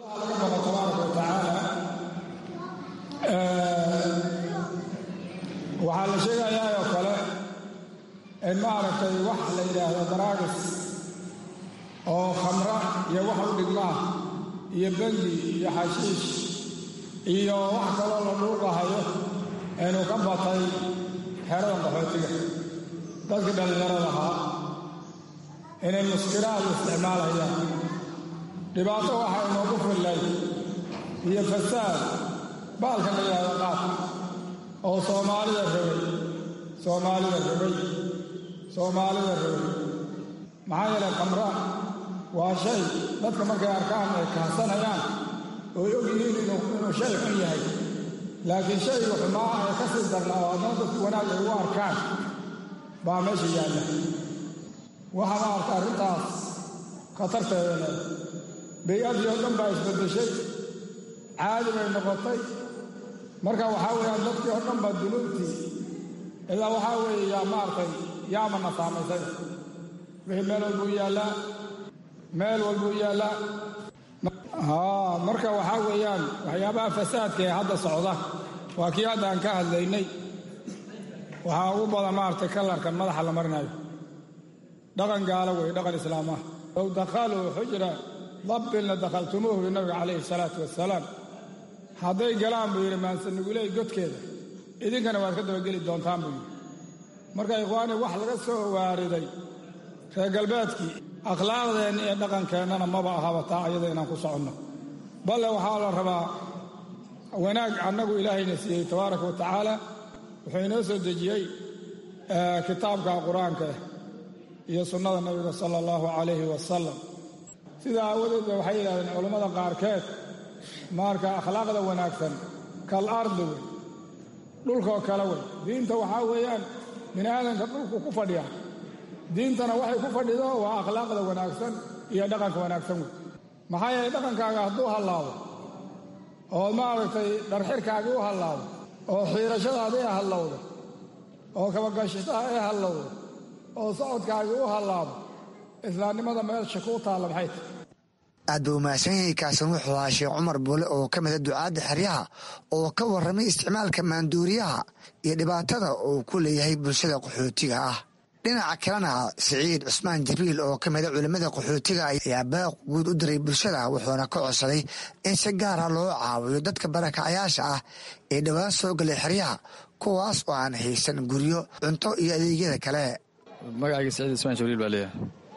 waxaa la sheegayaa oo kale in maaragtay wax la yidhaahdo daraagis oo khamra iyo wax u dhigmaa iyo bengi iyo xashiish iyo wax kaloo la dhuuqahayo inuu ka batay xeradan qaxootiga dadkii dhallinyarada ahaa inay muskiraad isticmaalayaan dhibaato waxaa inoogu fillay iyo fasaad baalka la yidhahdo qaad oo soomaalida rogay soomaalida rogay soomaalida rogay maxaa yeelay khamra waa shay dadka markay arkaan ay kahsanayaan ooy og yihiin inuu shay xun yahay laakiin shayga xumaa ee ka sii darnaa oo haddana dadku wanaag ay ugu arkaan baa meesha yaalla waxaa ma arka arrintaas khatarteeda leeda bay-adii oo dhan baa isbeddeshay caadi bay noqotay marka waxaa weeyaan dadkii oo dhan baa dunuubtii ilaa waxaa weeye yaa maaragtay yaamana saamaysay wixii meel walbuu yaallaa meel walbuu yaallaa haa marka waxaa weeyaan waxyaabaha fasaadka ee hadda socda waa kii hadda aan ka hadlaynay waxaa ugu badan maaragtay kalarkan madaxa la marinayo dhaqan gaalo wey dhaqan islaam ah low dakhaluu xujra dabbilna dakhaltumuuhu bi nabiga calayhi salaatu wasalaam hadday galaan buu yidhi maansanuguley godkeeda idinkana waad ka dabageli doontaan buu yidhi marka ikhwaani wax laga soo waariday reer galbeedkii akhlaaqdeenna iyo dhaqankeennana maba ahaba taa ayada inaan ku soconno balle waxaa la rabaa wanaag annagu ilaahayna siiyey tabaaraka wa tacaala wuxuu inoo soo dejiyey kitaabka qur-aanka iyo sunnada nebiga sala allahu calayhi wasalam sidaa aawadeed ba waxay yidhahdeen culammada qaarkeed marka akhlaaqda wanaagsan kal ardi wey dhulkaoo kale wey diinta waxaa weeyaan bini aadanka dhulku ku fadhiya diintana waxay ku fadhido waa akhlaaqda wanaagsan iyo dhaqanka wanaagsan wey maxaa yeelay dhaqankaaga hadduu hallaabo oo maaragtay dharxirkaagii u hallaabo oo xiirashadaadii hallowda oo kabagashitaha ee hallowda oo socodkaagii u hallaabo islaamnimada meesha kuu taalla maxay tahy aad buu mahadsan yahay kaasan wuxuu ahaa sheekh cumar buule oo ka mida ducaadda xeryaha oo ka warramay isticmaalka maanduuriyaha iyo dhibaatada uu ku leeyahay bulshada qaxootiga ah dhinaca kalena siciid cusmaan jibriil oo ka mida culimmada qaxootiga ayaa baaq guud u diray bulshada wuxuuna ka codsaday in si gaara loo caawiyo dadka barakacayaasha ah ee dhowaan soo galay xeryaha kuwaas oo aan haysan guryo cunto iyo adeegyada kale magacayga siciid cusmaan jibriil baa leeyahay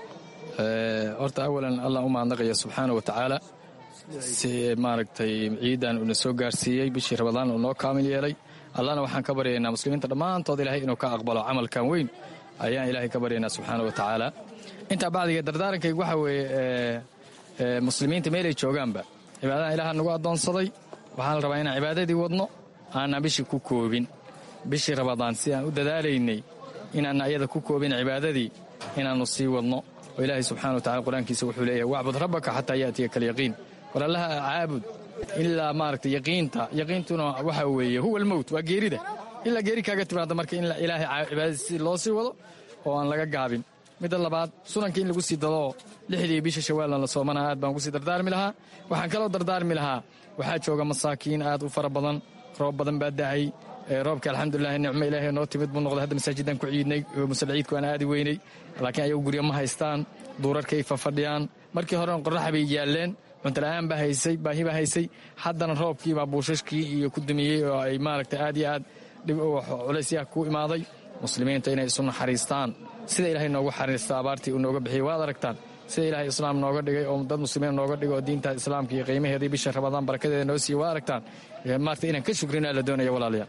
horta awalan allah u mahadnaqaya subxaana wa tacaala si maaragtay ciidan uuna soo gaarsiiyey bishii rabadaan uu noo kaamil yeelay allahna waxaan ka baryaynaa muslimiinta dhammaantood ilaahay inuu ka aqbalo camalkan weyn ayaan ilaahay ka baryaynaa subxaana wa tacaala intaa bacdiga dardaarankayga waxaa weeye muslimiinta meelay joogaanba cibaadahan ilaaha nagu addoonsaday waxaa la rabaa inaan cibaadadii wadno aanaan bishii ku koobin bishii rabadaan si aan u dadaalaynay inaanna ayada ku koobin cibaadadii inaannu sii wadno oo ilaahay subxana wa tacala qur-aankiisa wuxuu leeyahay wacbud rabbaka xataa yaatiya kalyaqiin war allaha caabud ilaa maaragtay yaqiinta yaqiintuna waxa weeye huwa almowt waa geerida ilaa geeri kaaga timaada marka in ilaahay cibaadadiisi loo sii wado oo aan laga gaabin midda labaad sunanka in lagu sii dadoo lixdii bisha shawaalna la soomana aad baan ugu sii dardaarmi lahaa waxaan kaloo dardaarmi lahaa waxaa jooga masaakiin aad u fara badan roob badan baa dacay roobka alxamdulilahi nicmo ilaahay noo timid buu noqday hadda masaajidaan ku ciidnay musal ciidku aan aadi weynay laakiin ayagu guryo ma haystaan duurarkay fafadhiyaan markii horena qorraxa bay yaalleen cuntala'aan baa haysay baahi baa haysay haddana roobkiibaa buushashkii iyo ku dumiyey oo ay maaragtay aad iyo aad culaysyaha ku imaaday muslimiinta inay isu naxariistaan sida ilaahay noogu xariista abaartii uu nooga bixiyey waad aragtaan sida ilaahay islaam nooga dhigay oo dad muslimiin nooga dhigay oo diinta islaamka iyo qiimaheedii bisha rabadaan barakadeeda noo siiye waad aragtaan maarta inaan ka shukrinaa la doonaya walaalayaal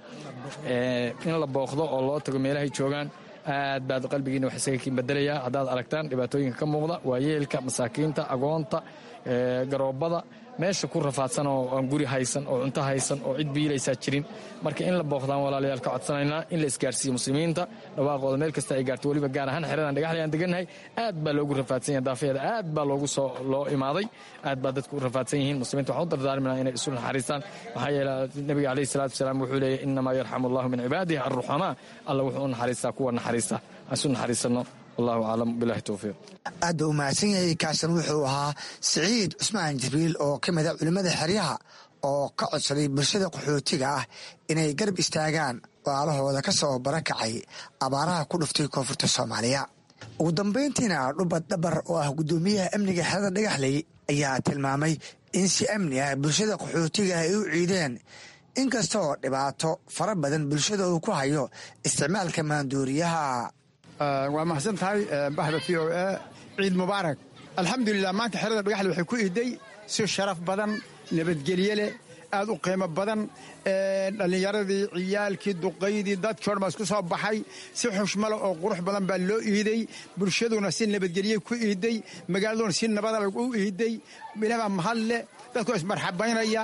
in la booqdo oo loo tago meelahay joogaan aad baad qalbigiina wax isaga kiin bedelayaa haddaad aragtaan dhibaatooyinka ka muuqda waa yeelka masaakiinta agoonta garoobada meesha ku rafaadsan oo aan guri haysan oo cunto haysan oo cid biilaysaa jirin marka in la booqdaan walaalayaal ka codsanaynaa in la isgaarsiiyo muslimiinta dhawaaqooda meel kasta ay gaarto weliba gaar ahaan xeradan dhagaxlay aan degannahay aad baa loogu rafaadsan yahay daafeeda aad baa loogu soo loo imaaday aad baa dadku u rafaadsan yihiin muslimiinta waxaan u dardaarminaa inay isu naxariistaan maxaa yeele nebiga calayhi salaatu wasalaam wuxuu leeyahy innamaa yarxamu allahu min cibaadihi arruxamaa alla wuxuu u naxariistaa kuwa naxariista aan isu naxariisanno wallahu aclam bilahi towfiiq aad buu u mahadsan yahay kaasan wuxuu ahaa siciid cusmaan jibriil oo ka mida culimmada xeryaha oo ka codsaday bulshada qaxootiga ah inay garab istaagaan walaalahooda ka soo barakacay abaaraha ku dhuftay koonfurta soomaaliya ugu dambayntiina dhubad dhabar oo ah guddoomiyaha amniga xerada dhagaxley ayaa tilmaamay in si amni ah bulshada qaxootiga ay u ciideen inkastoo dhibaato fara badan bulshada uu ku hayo isticmaalka maanduuriyaha waa mahadsan tahay baxda v o a ciid mubaarak alxamdulilah maanta xerada dhagaxle waxay ku iday si sharaf badan nabadgelye leh aad u qiimo badan dhallinyaradii ciyaalkii duqaydii dadkii odhan baa isku soo baxay si xushmale oo qurux badan baa loo iiday bulshaduna si nabadgelye ku iiday magaaladuna si nabada u iiday ilaabaa mahad leh dadkoo ismarxabaynaya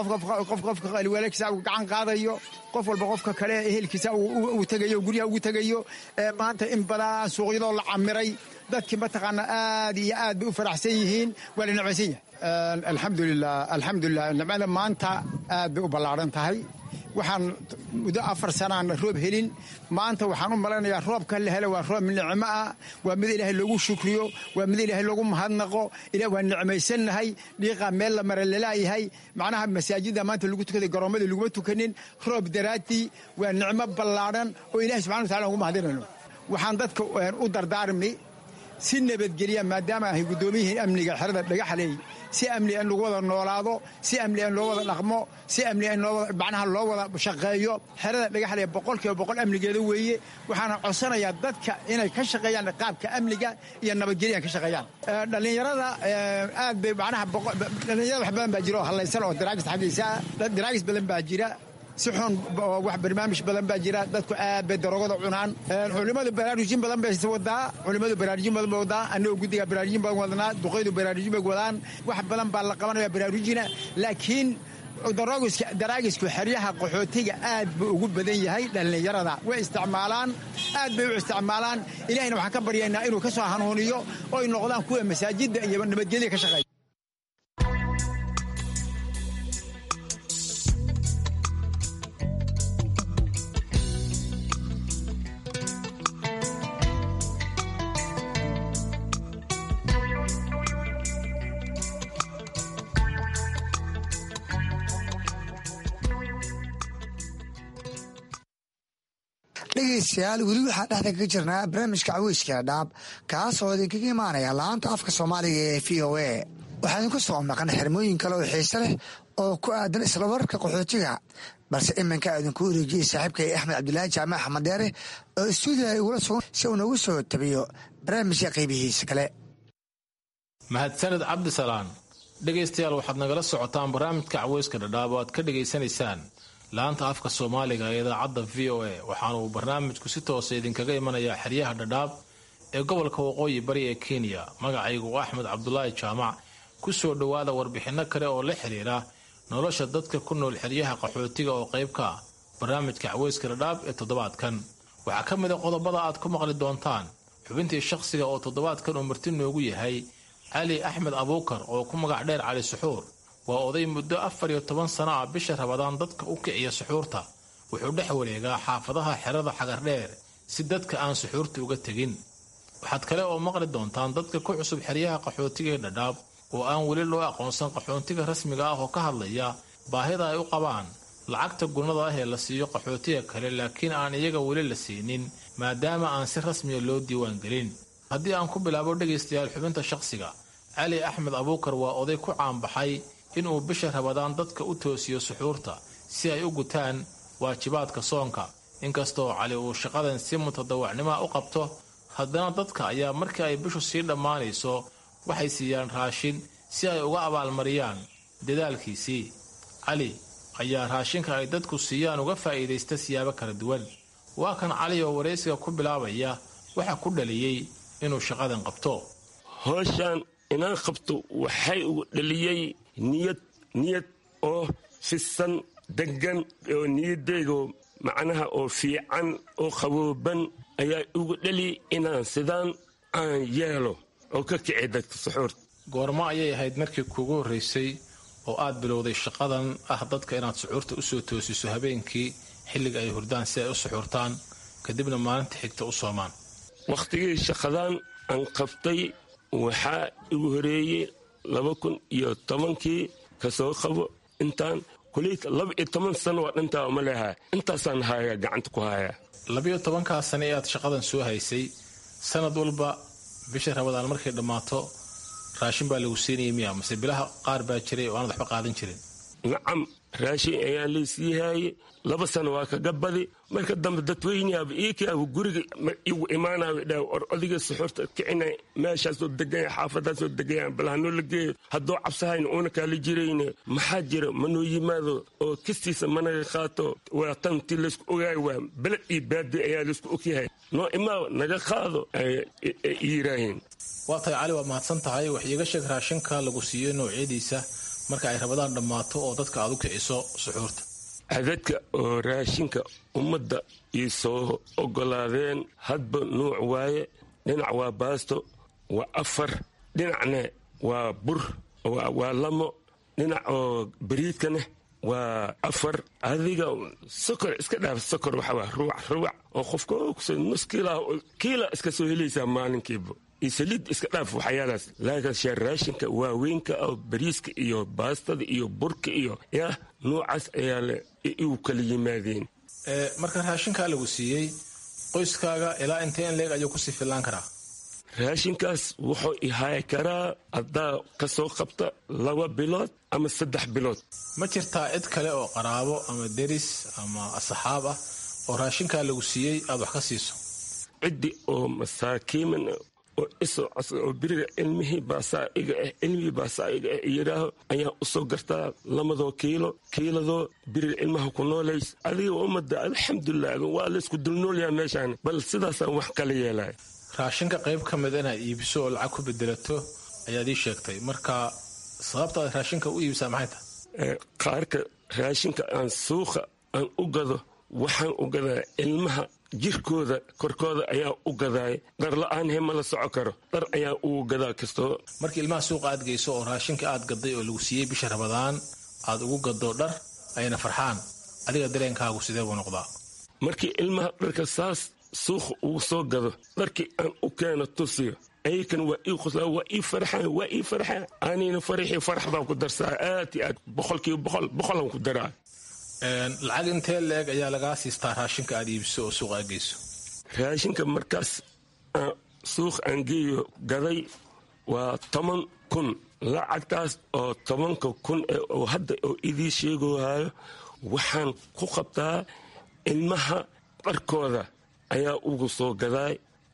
qof qofka alwaalkiisa uu gacan qaadayo qof walba qofka kale ehelkiisa uu tegayo guryaha ugu tegayo maanta in badan suuqyadoo la camiray dadkii mataqaana aad iyo aad bay u faraxsan yihiin waa la necmaysan yahay alxamdulilah alxamdulilah nicmada maanta aad bay u ballaadhan tahay waxaan muddo afar sanaan roob helin maanta waxaan u malaynayaa roobka la hela waa roob nicmo ah waa mid ilaahay loogu shukriyo waa mid ilaahay loogu mahadnaqo ilah waa nicmaysannahay dhiiqaa meel la mara lalaayahay macnaha masaajidda maanta lagu tukaday garoomada laguma tukanin roob daraaddii waa nicmo ballaadhan oo ilahay subxana wa tacala ugu mahadinayno waxaan dadka u dardaarmi si nabadgelya maadaama ahay guddoomiyihii amniga xerada dhagaxley si amni in lagu wada noolaado si amni in loo wada dhaqmo si amni in macnaha loo wada shaqeeyo xerada dhagaxley boqolkiiba boqol amnigeeda weeye waxaana codsanayaa dadka inay ka shaqeeyaan qaabka amniga iyo nabadgelyan ka shaqeeyaan dhallinyarada aad bay macnaha dhallinyarada wax badan baa jira oo hallaysan oo daraagis xaggiisa daraagis badan baa jira si xun wax barnaamij badan baa jira dadku aad bay daroogada cunaan culimmadu baraarujin badan bay wadaa culimmadu baraarujin badan bay wadaa annagoo guddiga baraarujin badan wadnaa duqaydu baraarujin bay wadaan wax badan baa la qabanaya baraarujina laakiin daraagisku xeryaha qaxootiga aad buu ugu badan yahay dhallinyarada way isticmaalaan aad bay u isticmaalaan ilahayna waxaan ka baryaynaa inuu ka soo hanuuniyo oy noqdaan kuwa masaajidda iyo nabadgelya ka shaqeeya dhegeystayaal weli waxaa dhexda kaga jirnaa barnaamijka caweyska dhaab kaas oo idinkaga imaanaya laanta afka soomaaliga ee v o a waxaa idinku soo maqan xirmooyin kale oo xiise leh oo ku aadan isla wararka qaxootiga balse iminka idinku wareejiyey saaxiibkay axmed cabdilaahi jaamac axmed dheere oo istuudiga igula sugan si uu noogu soo tabiyo barnaamijka qaybihiisa kale mahadsaned cabdisalaan dhegaystayaal waxaad nagala socotaan barnaamijka caweyska dhadhaab oo aad ka dhegaysanaysaan laanta afka soomaaliga ee idaacadda v o a waxaana uu barnaamijku si toosa idinkaga imanayaa xeryaha dhadhaab ee gobolka waqooyi bari ee kenya magacaygu axmed cabdulaahi jaamac ku soo dhowaada warbixinno kale oo la xiriira nolosha dadka ku nool xeryaha qaxootiga oo qayb ka ah barnaamijka caweyska dhadhaab ee toddobaadkan waxaa ka mid a qodobada aad ku maqli doontaan xubintii shakhsiga oo toddobaadkan uu marti noogu yahay cali axmed abuukar oo ku magac dheer cali suxuur waa oday muddo afar iyo toban sano ah bisha rabadaan dadka u kiciya suxuurta wuxuu dhex wareegaa xaafadaha xerada xagardheer si dadka aan suxuurta uga tegin waxaad kale oo maqli doontaan dadka ku cusub xeryaha qaxootiga ee dhadhaab oo aan weli loo aqoonsan qaxootiga rasmiga ah oo ka hadlaya baahida ay u qabaan lacagta gunnada ah ee la siiyo qaxootiga kale laakiin aan iyaga weli la siinin maadaama aan si rasmiya loo diiwaangelin haddii aan ku bilaabo dhegaystayaal xubinta shakhsiga cali axmed abuukar waa oday ku caanbaxay inuu bisha rabadaan dadka u toosiyo suxuurta si ay u gutaan waajibaadka soonka inkastoo cali uu shaqadan si mutadawacnimoa u qabto haddana dadka ayaa markii ay bishu sii dhammaanayso waxay siiyaan raashin si ay uga abaalmariyaan dadaalkiisii cali ayaa raashinka ay dadku siiyaan uga faa'iidaysta siyaabo kala duwan waa kan cali oo waraysiga ku bilaabaya waxa ku dhaliyey inuu shaqadan qabto howshaan inaan qabto waxay ugu dhaliyey niyad niyad oo fisan degan oo niyadeygo macnaha oo fiican oo qabooban ayaa ugu dhali inaan sidaan aan yeelo oo ka kici dadka suxuurta goormo ayay ahayd markii kuugu horraysay oo aad bilowday shaqadan ah dadka inaad suxuurta u soo toosiso habeenkii xilliga ay hurdaan si ay u suxuurtaan kadibna maalinta xigta u soomaan wakhtigii shaqadan aan qabtay waxaa igu horeeyey laba kun iyo tobankii kasoo qabo intaan kuleyta laba iyo toban sano waa dhintaa uma leehaa intaasaan hayaa gacanta ku hayaa labiyo tobankaa sano ee aad shaqadan soo haysay sanad walba bisha rabadaan markay dhammaato raashin baa lagu siinaya miya mase bilaha qaar baa jiray oo aanad waxba qaadan jirin nacam raashin ayaa laysii haayey laba sano waa kaga badi marka dambe dadweyneaba iikaaba guriga igu imaanayo dha or odiga suxuurta kicina meeshaasoo deganya xaafadaasoo degaya bal hanoo la geeyo haddoo cabsahayna uuna kaala jirayne maxaa jira manoo yimaado oo kistiisa managa qaato waa tanti laysku ogaayo waa beled iyo baadi ayaa laysku ogyahay noo imaa naga qaado yiraahiin waa tahay cali waad mahadsan tahay wax iiga sheeg raashinka lagu siiyo noocyadiisa marka ay rabadaan dhammaato oo dadka aad u kiciso suxuurta cadadka oo raashinka ummadda ii soo oggolaadeen hadba nuuc waaye dhinac waa baasto waa afar dhinacna waa bur waa lamo dhinac oo bariidkaneh waa afar adiga sokor iska dhaaf sokor waxawaa ruwac ruwac oo qofka nus kiilaa kiila iska soo helaysaa maalinkiiba iyo saliid iska dhaaf waxyaalaas laakiin raashinka waaweynka oo bariiska iyo baastada iyo burka iyo yah nuucaas ayaa le igu kala yimaadeen marka raashinkaa lagu siiyey qoyskaaga ilaa intee in leeg ayuu kusii fillaan karaa raashinkaas wuxuu ihaay karaa haddaa ka soo qabta laba bilood ama saddex bilood ma jirtaa cid kale oo qaraabo ama deris ama asxaab ah oo raashinkaa lagu siiyey aad wax ka siiso ciddi oo masaakiiman oo isoo codsada oo beriga ilmihii baasaa iga ah ilmihii baasaa iga ah yidhaaho ayaan usoo gartaa lamadoo kiilo kiiladoo beriga ilmaha ku noolays adiga ummadda alxamdulilah waa laysku dulnoolyaha meeshaan bal sidaasaan wax kala yeelaya raashinka qayb ka mid inaad iibiso oo lacag ku bedelato ayaad ii sheegtay marka sababta aad raashinka u iibisaa maxay tahay qaarka raashinka aan suuqa aan u gado waxaan u gadaa ilmaha jirkooda korkooda ayaa u gadaay dhar la-aan he ma la soco karo dhar ayaa ugu gadaa kastoo markii ilmaha suuqa aad geyso oo raashinka aad gaday oo lagu siiyey bisha rabadaan aad ugu gado dhar ayna farxaan adiga dareenkaagu sidee buu noqdaa markii ilmaha dharka saas suuqa ugu soo gado dharkii aan u keeno tusiyo ayakan waa ii quslaa waa ii farxaan waa ii farxaan anina faraxii farax baan ku darsaa aad iyo aad boqolkiiba boqol boqolaan ku daraa lacag intee leeg ayaa lagaa siistaa raashinka aad iibiso oo suuqa aad geyso raashinka markaas suuq aan geeyo gaday waa toban kun lacagtaas oo tobanka kun oo hadda oo idii sheegohayo waxaan ku qabtaa ilmaha dharkooda ayaa ugu soo gadaay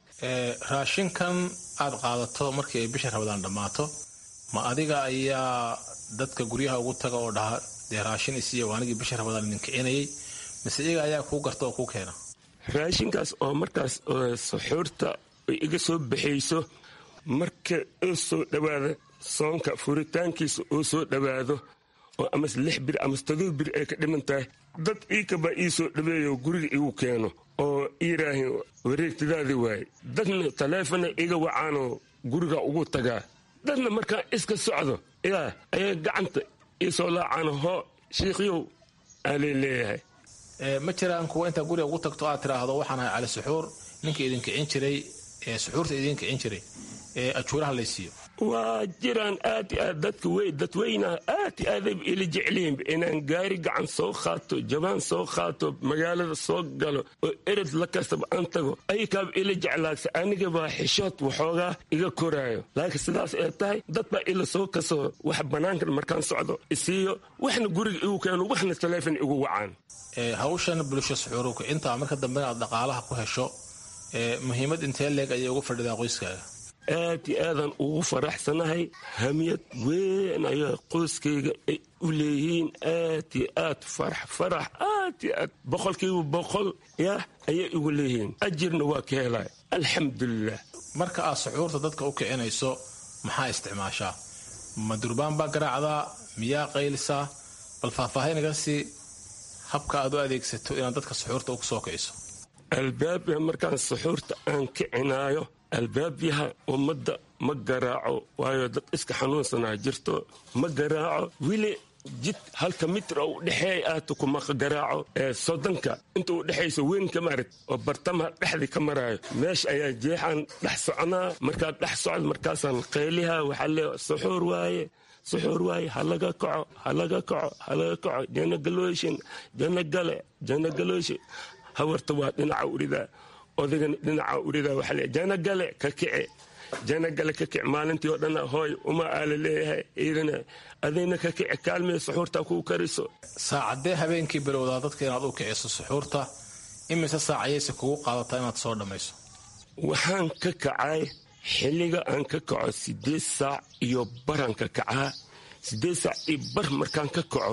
raashinkan aad qaadato markii ay bisha rabadaan dhammaato ma adiga ayaa dadka guryaha ugu taga oo dhaha dee raashin isiiya waa anigii bisha rabadaan idin kicinayay mise iyaga ayaa kuu garta oo kuu keena raashinkaas oo markaas suxuurta ay iga soo baxayso marka oo soo dhowaada soonka furitaankiisa oo soo dhowaado oo amase lix bir amase todoba bir ay ka dhiman tahay dad iikabaa ii soo dhaweeyo guriga igu keeno oo iiraahin wareegtadaadii waaye dadna taleefona iga wacaanoo guriga ugu tagaa dadna markaan iska socdo yaa ayaa gacanta iisoo laacaan hoo shiikhyow aalay leeyahay ma jiraan kuwa intaa guriga ugu tagto aad tiraahdo waxaan ahay cali suxuur ninka idin kicin jiray ee suxuurta idin kicin jiray ee ajuuraha laysiiyo waa jiraan aad i aad dadka wey dadweynaha aad i aadayba ila jeclihiinba inaan gaari gacan soo qaato jabaan soo qaato magaalada soo galo oo erad la kastaba aan tago ayakaaba ila jeclaagsa anigabaa xishood waxoogaa iga koraayo laakiin sidaas ee tahay dad baa ila soo kasoo wax bannaankan markaan socdo isiiyo waxna guriga igu keeno waxna taleefon igu wacaan hawshan bulsho suxuuru kicinta marka dambena aad dhaqaalaha ku hesho muhiimad intee leeg ayay uga fadhidaa qoyskaaga aad iyo aadaan ugu faraxsanahay hamiyad weyn ayaa qoyskayga ay u leeyihiin aad iyo aad farax farax aad iyo aad boqolkiiba boqol yah ayay igu leeyihiin ajirna waa ka helay alxamdulilah marka aad suxuurta dadka u kicinayso maxaa isticmaashaa ma durbaan baa garaacdaa miyaa qaylisaa bal faahfaahinaga sii habka aad u adeegsato inaad dadka suxuurta ugu soo kiciso albaabya markaan suxuurta aan kicinaayo albaabyaha ummadda ma garaaco waayo dad iska xanuunsanaa jirto ma garaaco weli jid halka mitra u dhexeey aata kuma garaaco ee soddonka inta u dhexayso weyn ka maarag oo bartamaha dhexdii ka maraayo meesha ayaa jeexaan dhex soconaa markaad dhex socdo markaasaan qayliha waxaa lee suxuur waaye suxuur waaye halaga kaco halaga kaco halaga kaco jana galooshin jana gale jana galooshin hawarta waa dhinaca uridaa odagana dhinaca uridaa waxaa lee jana gale ka kice jana gale ka kic maalintii oo dhan hooy uma aala leeyahay iidana adayna ka kici kaalmee suxuurta kuu kariso saacadee habeenkii bilowdaa dadka inaad u kiciso suxuurta imise saacayayse kugu qaadataa inaad soo dhammayso waxaan ka kacay xilliga aan ka kaco sideed saac iyo baraan ka kacaa sideed saac iyo bar markaan ka kaco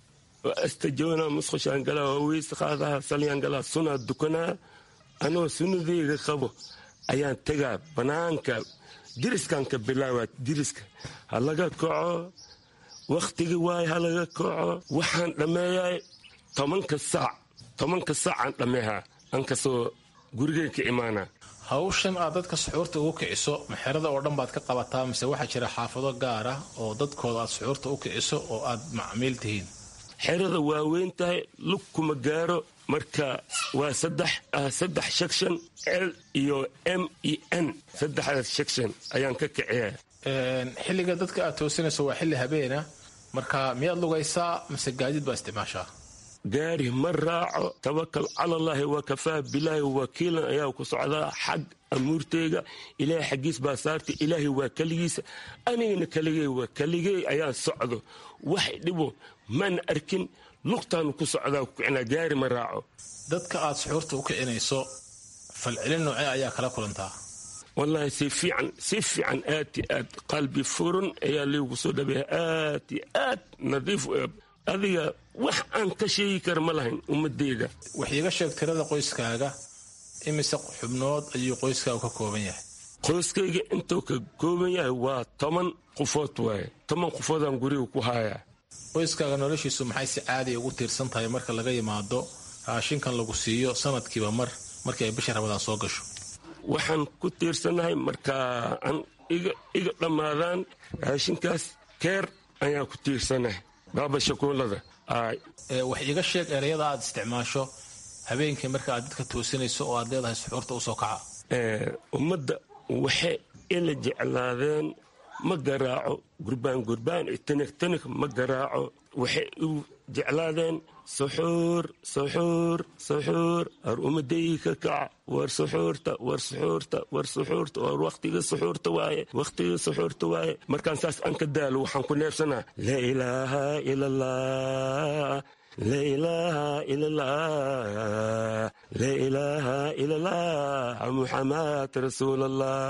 oo astajoona musqushaan galaa oo weyse qaadaha salyaan galaa sunaa dukanaa anoo sunnadeyga qabo ayaan tegaa bannaanka diriskan ka bilaabaa diriska ha laga kaco wakhtigii waaye ha laga kaco waxaan dhammeeyaa tobanka saac tobanka saacaan dhammeehaa aan kasoo gurigay ka imaanaa hawshan aad dadka suxuurta ugu kiciso maxerada oo dhan baad ka qabataa mise waxaa jira xaafado gaar ah oo dadkooda aad suxuurta u kiciso oo aad macmiil tihiin xerada waa weyn tahay lug kuma gaaro marka waa saddex saddex section l iyo m e n saddexdaas section ayaan ka kiciya xilliga dadka aad toosinayso waa xilli habeena marka miyaad lugaysaa mise gaadiid baa isticmaashaa gaari ma raaco tawakal cala allaahi wa kafaa bilaahi wakiilan ayaa ku socdaa xag amuurteyga ilaahay xaggiis baa saartay ilaahay waa keligiisa anigana keligey waa keligey ayaan socdo wax dhibo maana arkin lugtaanu ku socdaa kukicinaa gaari ma raaco dadka aad suxuurta u kicinayso falcelin noocee ayaa kala kulantaa wallaahi si fiican si fiican aad i aad qalbi furan ayaa liigu soo dhabeeya aad i aad nadiif adiga wax aan ka sheegi kara ma lahayn ummadeyda wax iiga sheeg tirada qoyskaaga imise xubnood ayuu qoyskaagu ka kooban yahay qoyskayga intuu ka kooban yahay waa toban qofood waaye toban qofoodaan guriga ku haayaa qoyskaaga noloshiisu maxay si caadiya ugu tiirsan tahay marka laga yimaado raashinkan lagu siiyo sanadkiiba mar markii ay bisha rabadaan soo gasho waxaan ku tiirsanahay markaa aan iga dhammaadaan raashinkaas keer ayaan ku tiirsanahay baaba shakuulada wax iiga sheeg ereyada aad isticmaasho habeenkii marka aad dadka toosinayso oo aad leedahay suxuurta usoo kaca ummadda waxay ila jeclaadeen ma garaaco gurbaan gurbaan tanig tanig ma garaaco waxay u jeclaadeen suxuur suxuur suxuur war ummadayii ka kaca war suxuurta war suxuurta war suxuurta war wakhtiga suxuurta waaye wakhtiga suxuurta waaye markaan saas aan ka daalo waxaan ku neebsanaa laa ilaaha ila allah laa ilaaha ila allah laa ilaaha ila allah muxamad rasuul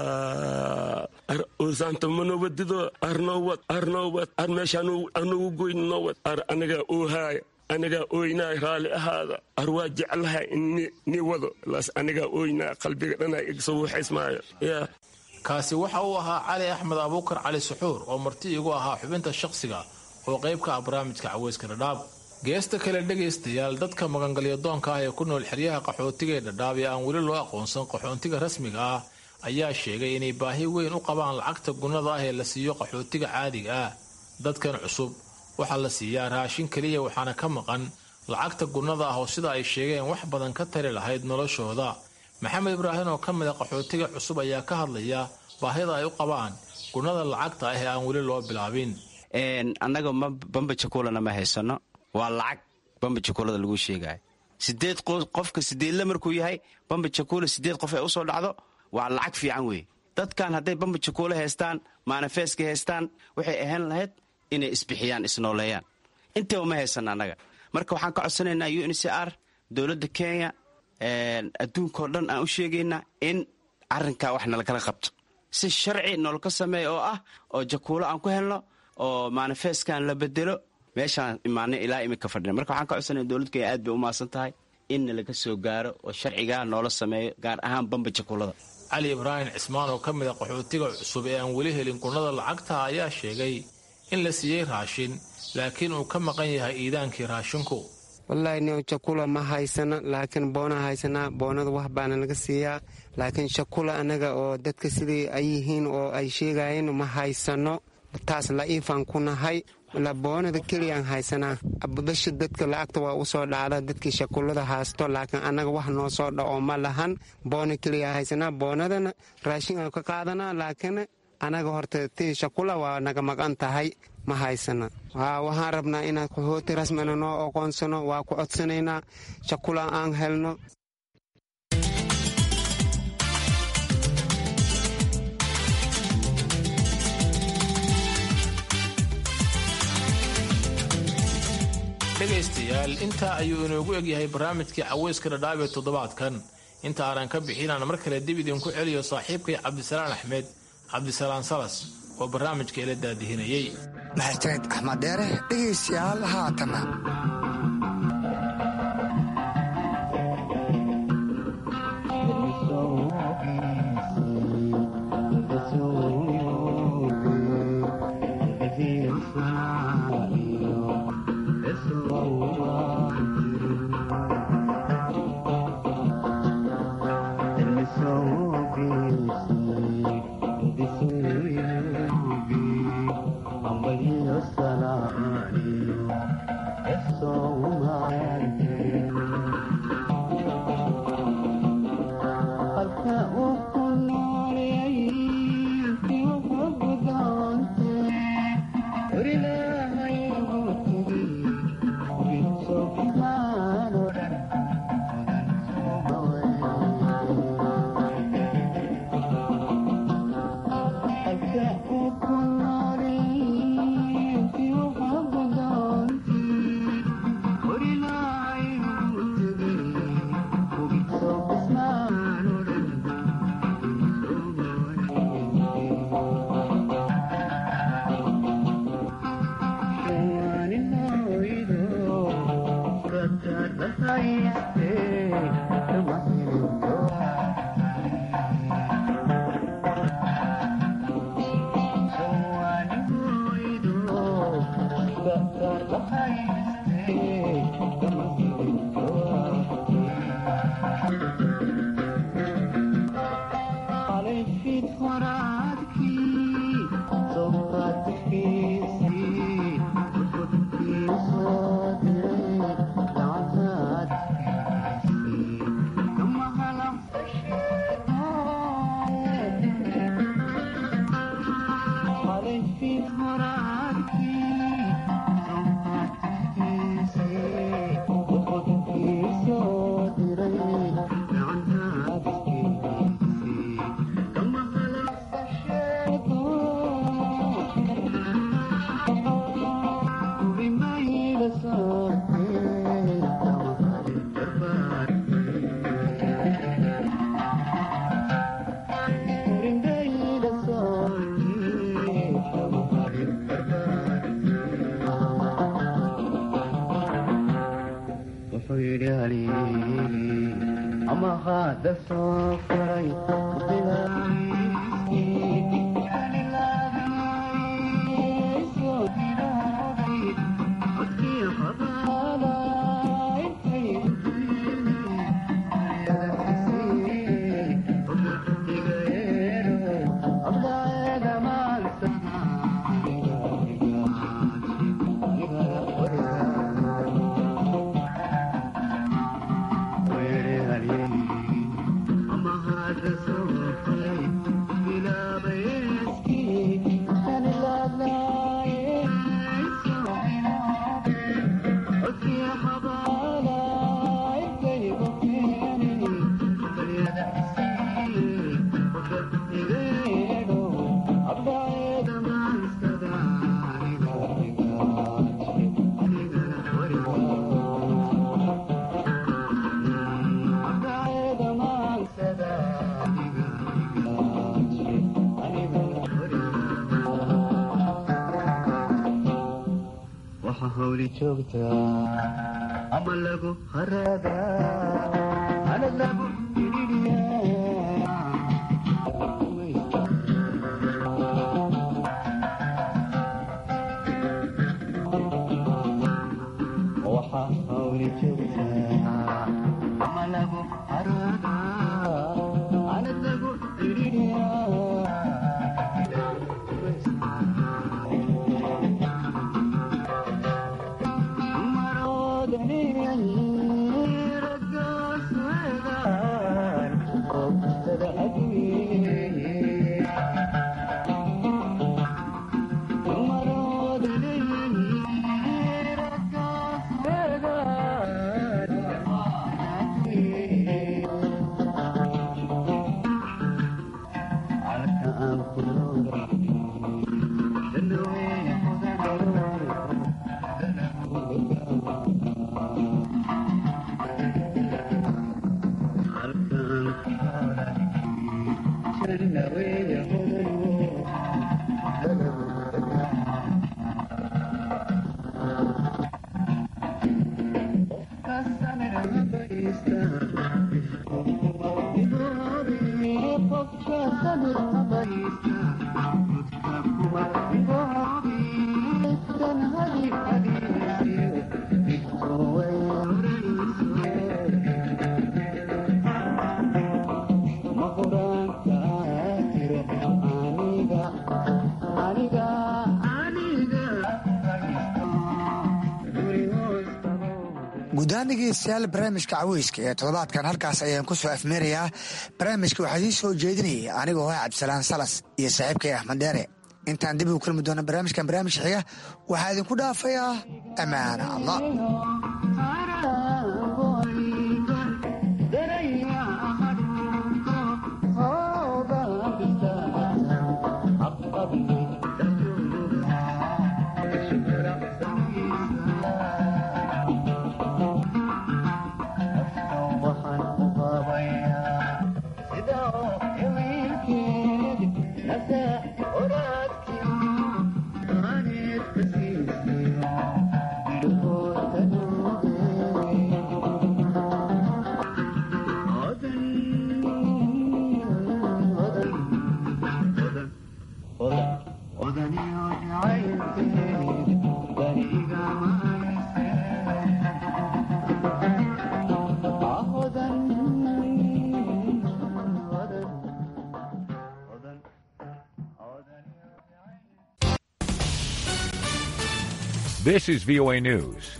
allah ar uusaanta manowadido arnowad arnowad ar meesha anugu goyn nowad ar anagaa oohaaya anigaa ooynaa raalli ahaada ar waa jeclaha ni wado laas anigaa ooynaa qalbiga dhanaa igsoo waxaysmaayo yaa kaasi waxa uu ahaa cali axmed abuukar cali suxuur oo marti igu ahaa xubinta shaqsiga oo qayb ka ah barnaamijka caweyska dhadhaab geesta kale dhegaystayaal dadka magangalyo doonka ah ee ku nool xeryaha qaxootiga ee dhadhaab ee aan weli loo aqoonsan qaxoontiga rasmiga ah ayaa sheegay inay baahi weyn u qabaan lacagta gunnada ah ee la siiyo qaxootiga caadiga ah dadkan cusub waxaa la siiyaa raashin keliya waxaana ka maqan lacagta gunnada ah oo sida ay sheegeen wax badan ka tari lahayd noloshooda maxamed ibraahim oo ka mid a qaxootiga cusub ayaa ka hadlaya baahida ay u qabaan gunnada lacagta ah ee aan weli loo bilaabin annaga bamba jakuulana ma haysano waa lacag bamba jakuulada lagu sheegayo sideed qofka sideedle markuu yahay bamba jakuula sideed qof ay usoo dhacdo waa lacag fiican weeye dadkan hadday bamba jakuula haystaan maanafeeska haystaan waxay ahaan lahayd inay isbixiyaan isnooleeyaan intaba ma haysan annaga marka waxaan ka codsanaynaa u n c r dowladda kenya adduunkao dhan aan u sheegaynaa in arrinkaa wax nalakala qabto si sharci noloka sameeya oo ah oo jakuulo aan ku helno oo maanifeeskan la bedelo meeshaan imaanay ilaa imika fadhina marka waxaan ka codsanaya dowladda kenya aad bay u maasan tahay inna laga soo gaaro oo sharcigaa noola sameeyo gaar ahaan bamba jakuulada cali ibraahim cismaan oo ka mid a qaxootiga cusub ee aan weli helin gunnada lacagta ayaa sheegay in la siiyey raashin laakiin uu ka maqan yahay iidaankii raashinku wallaahi ni jakula ma haysana laakiin boona haysanaa boonada wax baana laga siiyaa laakiin shakula annaga oo dadka sidii ay yihiin oo ay sheegayeen ma haysano taas la'iifaan ku nahay boonada keliyaan haysanaa basha dadka lacagta waa usoo dhacda dadkii shakulada haysto laakiin annaga wax noo soo dhaco ma lahan boona keliya haysanaa boonadana raashin aan ka qaadanaa laakiin annaga horta tii shakula waa naga maqan tahay ma haysana waxaan rabnaa inaan qaxooti rasmina noo aqoonsano waa ku codsanaynaa shakula aan helno dhegaystayaal intaa ayuu inoogu egyahay barnaamijkii caweyska dhadhaab ee toddobaadkan inta aanan ka bixinaan mar kale dib idinku celiyo saaxiibkay cabdisalaan axmed cabdisalaan salas oo barnaamijka ila daadihinayey mahadsaned axmed dheere dhegaystayaal haatana ama lagu haradaa ana lagu waxa hawli joogtaa ama lagu haradaa ana lagu guudahaan dhegeystayaal barnaamijka caweyska ee toddobaadkan halkaas ayaan ku soo afmeerayaa barnaamijka waxaa idiin soo jeedinayay anigoo ah cabdisalaan salas iyo saaxiibkay axmed dheere intaan dib ugu kulmi doona barnaamijkan barnaamij xiga waxaa idinku dhaafayaa ammaana allah Thank you. This is VOA News.